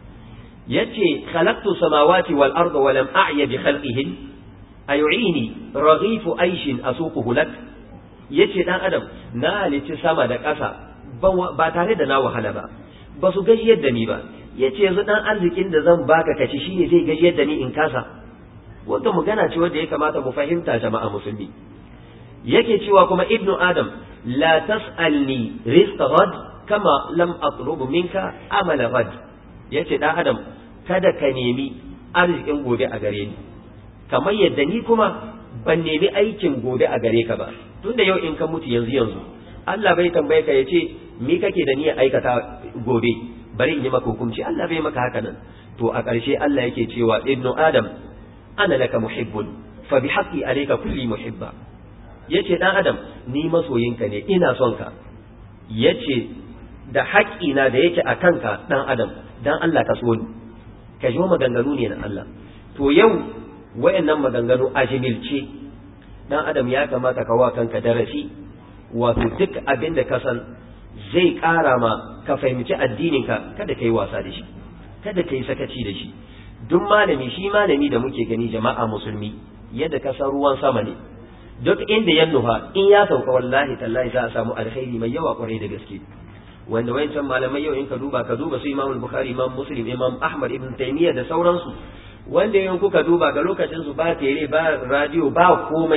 [SPEAKER 3] yace khalaqtu samawati wal arda wa lam a'ya bi khalqihin ayu'ini raghifu aishin asuquhu lak yace dan adam na halici sama da ƙasa ba tare da na wahala ba ba su gajiyar da ni ba yace yanzu dan arzikin da zan baka kaci shine zai gajiyar da ni in kasa wanda magana ce wanda ya kamata mu fahimta jama'a musulmi yake cewa kuma ibnu adam la tas'alni rizqa ghad kama lam atlubu minka amala ghad yace dan adam kada ka nemi arzikin gobe a gare ni kamar yadda ni kuma ban nemi aikin gobe a gare ka ba tunda yau in ka mutu yanzu yanzu Allah bai tambaye ka yace me kake da niyyar aikata gobe bari in yi maka hukunci Allah bai maka haka nan to a ƙarshe Allah yake cewa ibnu adam ana laka muhibbun fa bi haqqi alayka kulli muhibba yace dan adam ni masoyinka ne ina son ka yace da haƙƙina da yake a kanka dan adam dan Allah ka so ni ka ji maganganu ne na Allah to yau wayannan maganganu a jimilce dan adam ya kamata ka wa kanka darasi wato duk abin da ka san zai ƙara ma ka fahimci addininka kada ka yi wasa da shi kada ka yi sakaci da shi duk malami shi malami da muke gani jama'a musulmi yadda ka san ruwan sama ne duk inda ya nufa in ya sauka wallahi tallahi za a samu alkhairi mai yawa kwarai da gaske wanda wayancan malamai yau in ka duba ka duba su imam bukhari imam muslim imam ahmad ibn taymiyyah da sauransu wanda yin kuka duba ga lokacin su ba tere ba radio ba komai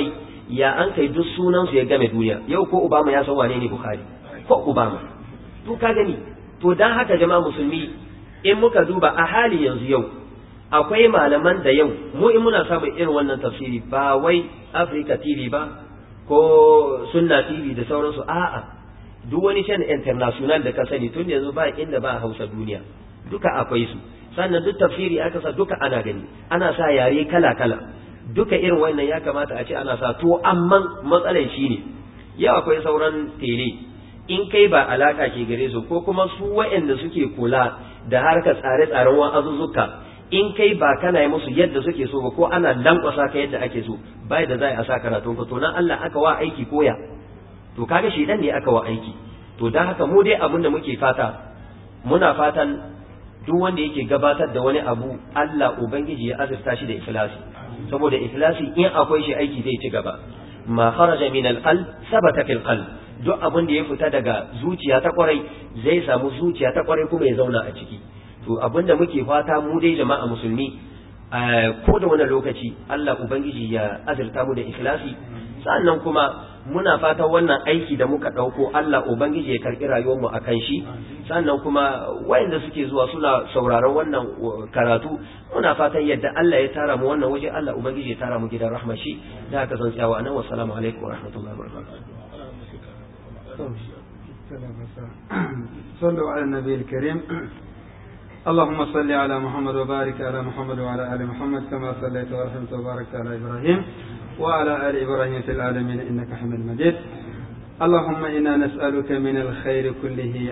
[SPEAKER 3] ya an kai duk sunansu ya game duniya yau ko obama ya san wane ne bukhari ko obama to ka gani to dan haka jama'a musulmi in muka duba a hali yanzu yau akwai malaman da yau mu in muna samun irin wannan tafsiri ba wai Africa TV ba ko Sunna TV da sauransu a'a duk wani shan international da ka sani tun yanzu ba inda ba Hausa duniya duka akwai su sannan duk tafsiri aka sa duka ana gani ana sa yare kala kala duka irin wannan ya kamata a ce ana sa to amma matsalan shine yau akwai sauran tele in kai ba alaka ke gare su ko kuma su waɗanda suke kula da harkar tsare-tsaren wa'azuzzuka in kai ba kana yi musu yadda suke so ba ko ana lankwasa ka yadda ake so bai da za a sa karatun ka to nan Allah aka wa aiki koya to kaga shi dan ne aka wa aiki to dan haka mu dai abin da muke fata muna fatan duk wanda yake gabatar da wani abu Allah ubangiji ya azurta shi da ikhlasi saboda ikhlasi in akwai shi aiki zai ci gaba ma kharaja min al-qalb sabata fil qalb duk abin da ya fita daga zuciya ta kwarai zai samu zuciya ta kwarai kuma ya zauna a ciki to abin da muke fata mu dai jama'a musulmi ko da wani lokaci Allah ubangiji ya azurta mu da ikhlasi sannan kuma muna fata wannan aiki da muka ɗauko Allah ubangiji ya karɓi rayuwar mu akan shi sannan kuma wayanda suke zuwa suna sauraron wannan karatu muna fatan yadda Allah ya tara mu wannan waje Allah ubangiji ya tara mu gidan rahmar shi da haka zan tsayawa anan wassalamu alaikum wa rahmatullahi wa barakatuh
[SPEAKER 2] صلوا على النبي الكريم اللهم صل على محمد وبارك على محمد وعلى ال محمد كما صليت ورحمت وباركت على ابراهيم وعلى ال ابراهيم في العالمين انك حميد مجيد اللهم انا نسالك من الخير كله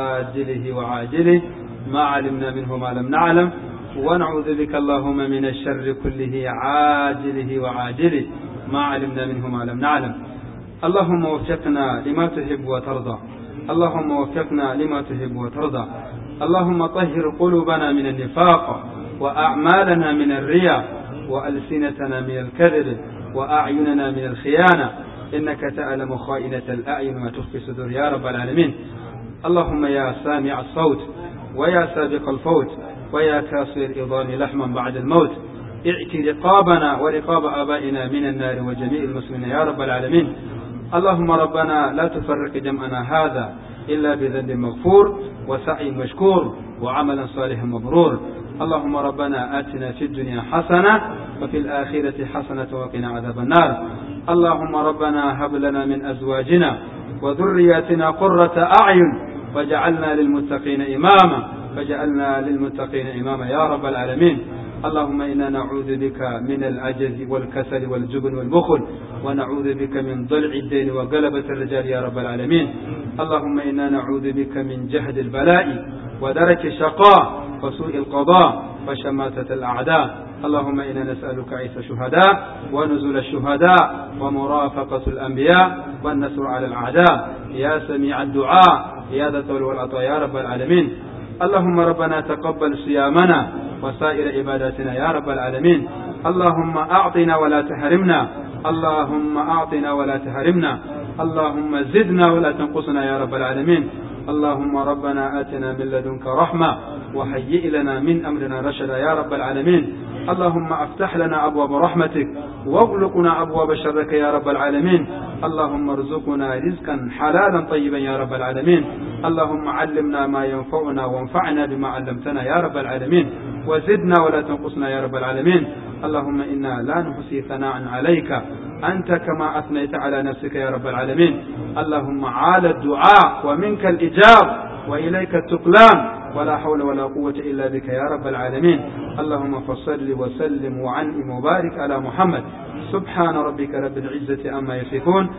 [SPEAKER 2] عاجله وعاجله ما علمنا منه ما لم نعلم ونعوذ بك اللهم من الشر كله عاجله وعاجله ما علمنا منه ما لم نعلم اللهم وفقنا لما تحب وترضى اللهم وفقنا لما تحب وترضى اللهم طهر قلوبنا من النفاق وأعمالنا من الرياء وألسنتنا من الكذب وأعيننا من الخيانة إنك تعلم خائنة الأعين وما تخفي الصدور يا رب العالمين اللهم يا سامع الصوت ويا سابق الفوت ويا كاسر الإضان لحما بعد الموت ائت رقابنا ورقاب آبائنا من النار وجميع المسلمين يا رب العالمين اللهم ربنا لا تفرق جمعنا هذا إلا بذنب مغفور وسعي مشكور وعمل صالح مبرور اللهم ربنا آتنا في الدنيا حسنة وفي الآخرة حسنة وقنا عذاب النار اللهم ربنا هب لنا من أزواجنا وذرياتنا قرة أعين وجعلنا للمتقين إماما وجعلنا للمتقين إماما يا رب العالمين اللهم إنا نعوذ بك من العجز والكسل والجبن والبخل ونعوذ بك من ضلع الدين وغلبة الرجال يا رب العالمين اللهم إنا نعوذ بك من جهد البلاء ودرك الشقاء وسوء القضاء وشماتة الأعداء اللهم إنا نسألك عيسى الشهداء ونزل الشهداء ومرافقة الأنبياء والنصر على الأعداء يا سميع الدعاء يا ذا الطول والعطاء يا رب العالمين اللهم ربنا تقبل صيامنا وسائر عباداتنا يا رب العالمين اللهم أعطنا ولا تحرمنا اللهم أعطنا ولا تحرمنا اللهم زدنا ولا تنقصنا يا رب العالمين اللهم ربنا آتنا من لدنك رحمة وهيئ لنا من أمرنا رشدا يا رب العالمين اللهم افتح لنا أبواب رحمتك واغلقنا أبواب شرك يا رب العالمين اللهم ارزقنا رزقا حلالا طيبا يا رب العالمين اللهم علمنا ما ينفعنا وانفعنا بما علمتنا يا رب العالمين وزدنا ولا تنقصنا يا رب العالمين اللهم إنا لا نحصي ثناء عليك أنت كما أثنيت على نفسك يا رب العالمين اللهم عال الدعاء ومنك الإجاب وإليك التقلان ولا حول ولا قوة إلا بك يا رب العالمين اللهم فصل وسلم وعنئم وبارك على محمد سبحان ربك رب العزة أما يصفون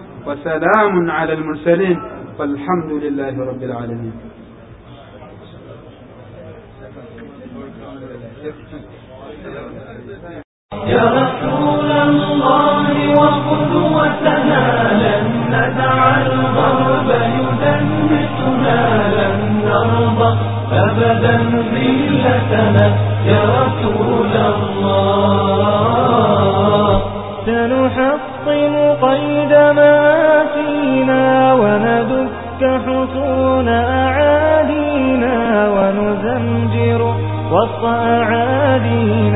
[SPEAKER 2] وسلام على المرسلين والحمد لله رب العالمين
[SPEAKER 4] يا رسول الله وقدوتنا لن ندع الغرب يدنسنا لن نرضى أبدا ذلتنا يا رسول الله سنحطم قيد ما فينا وندك حصون أعادينا ونزمجر وسط أعادينا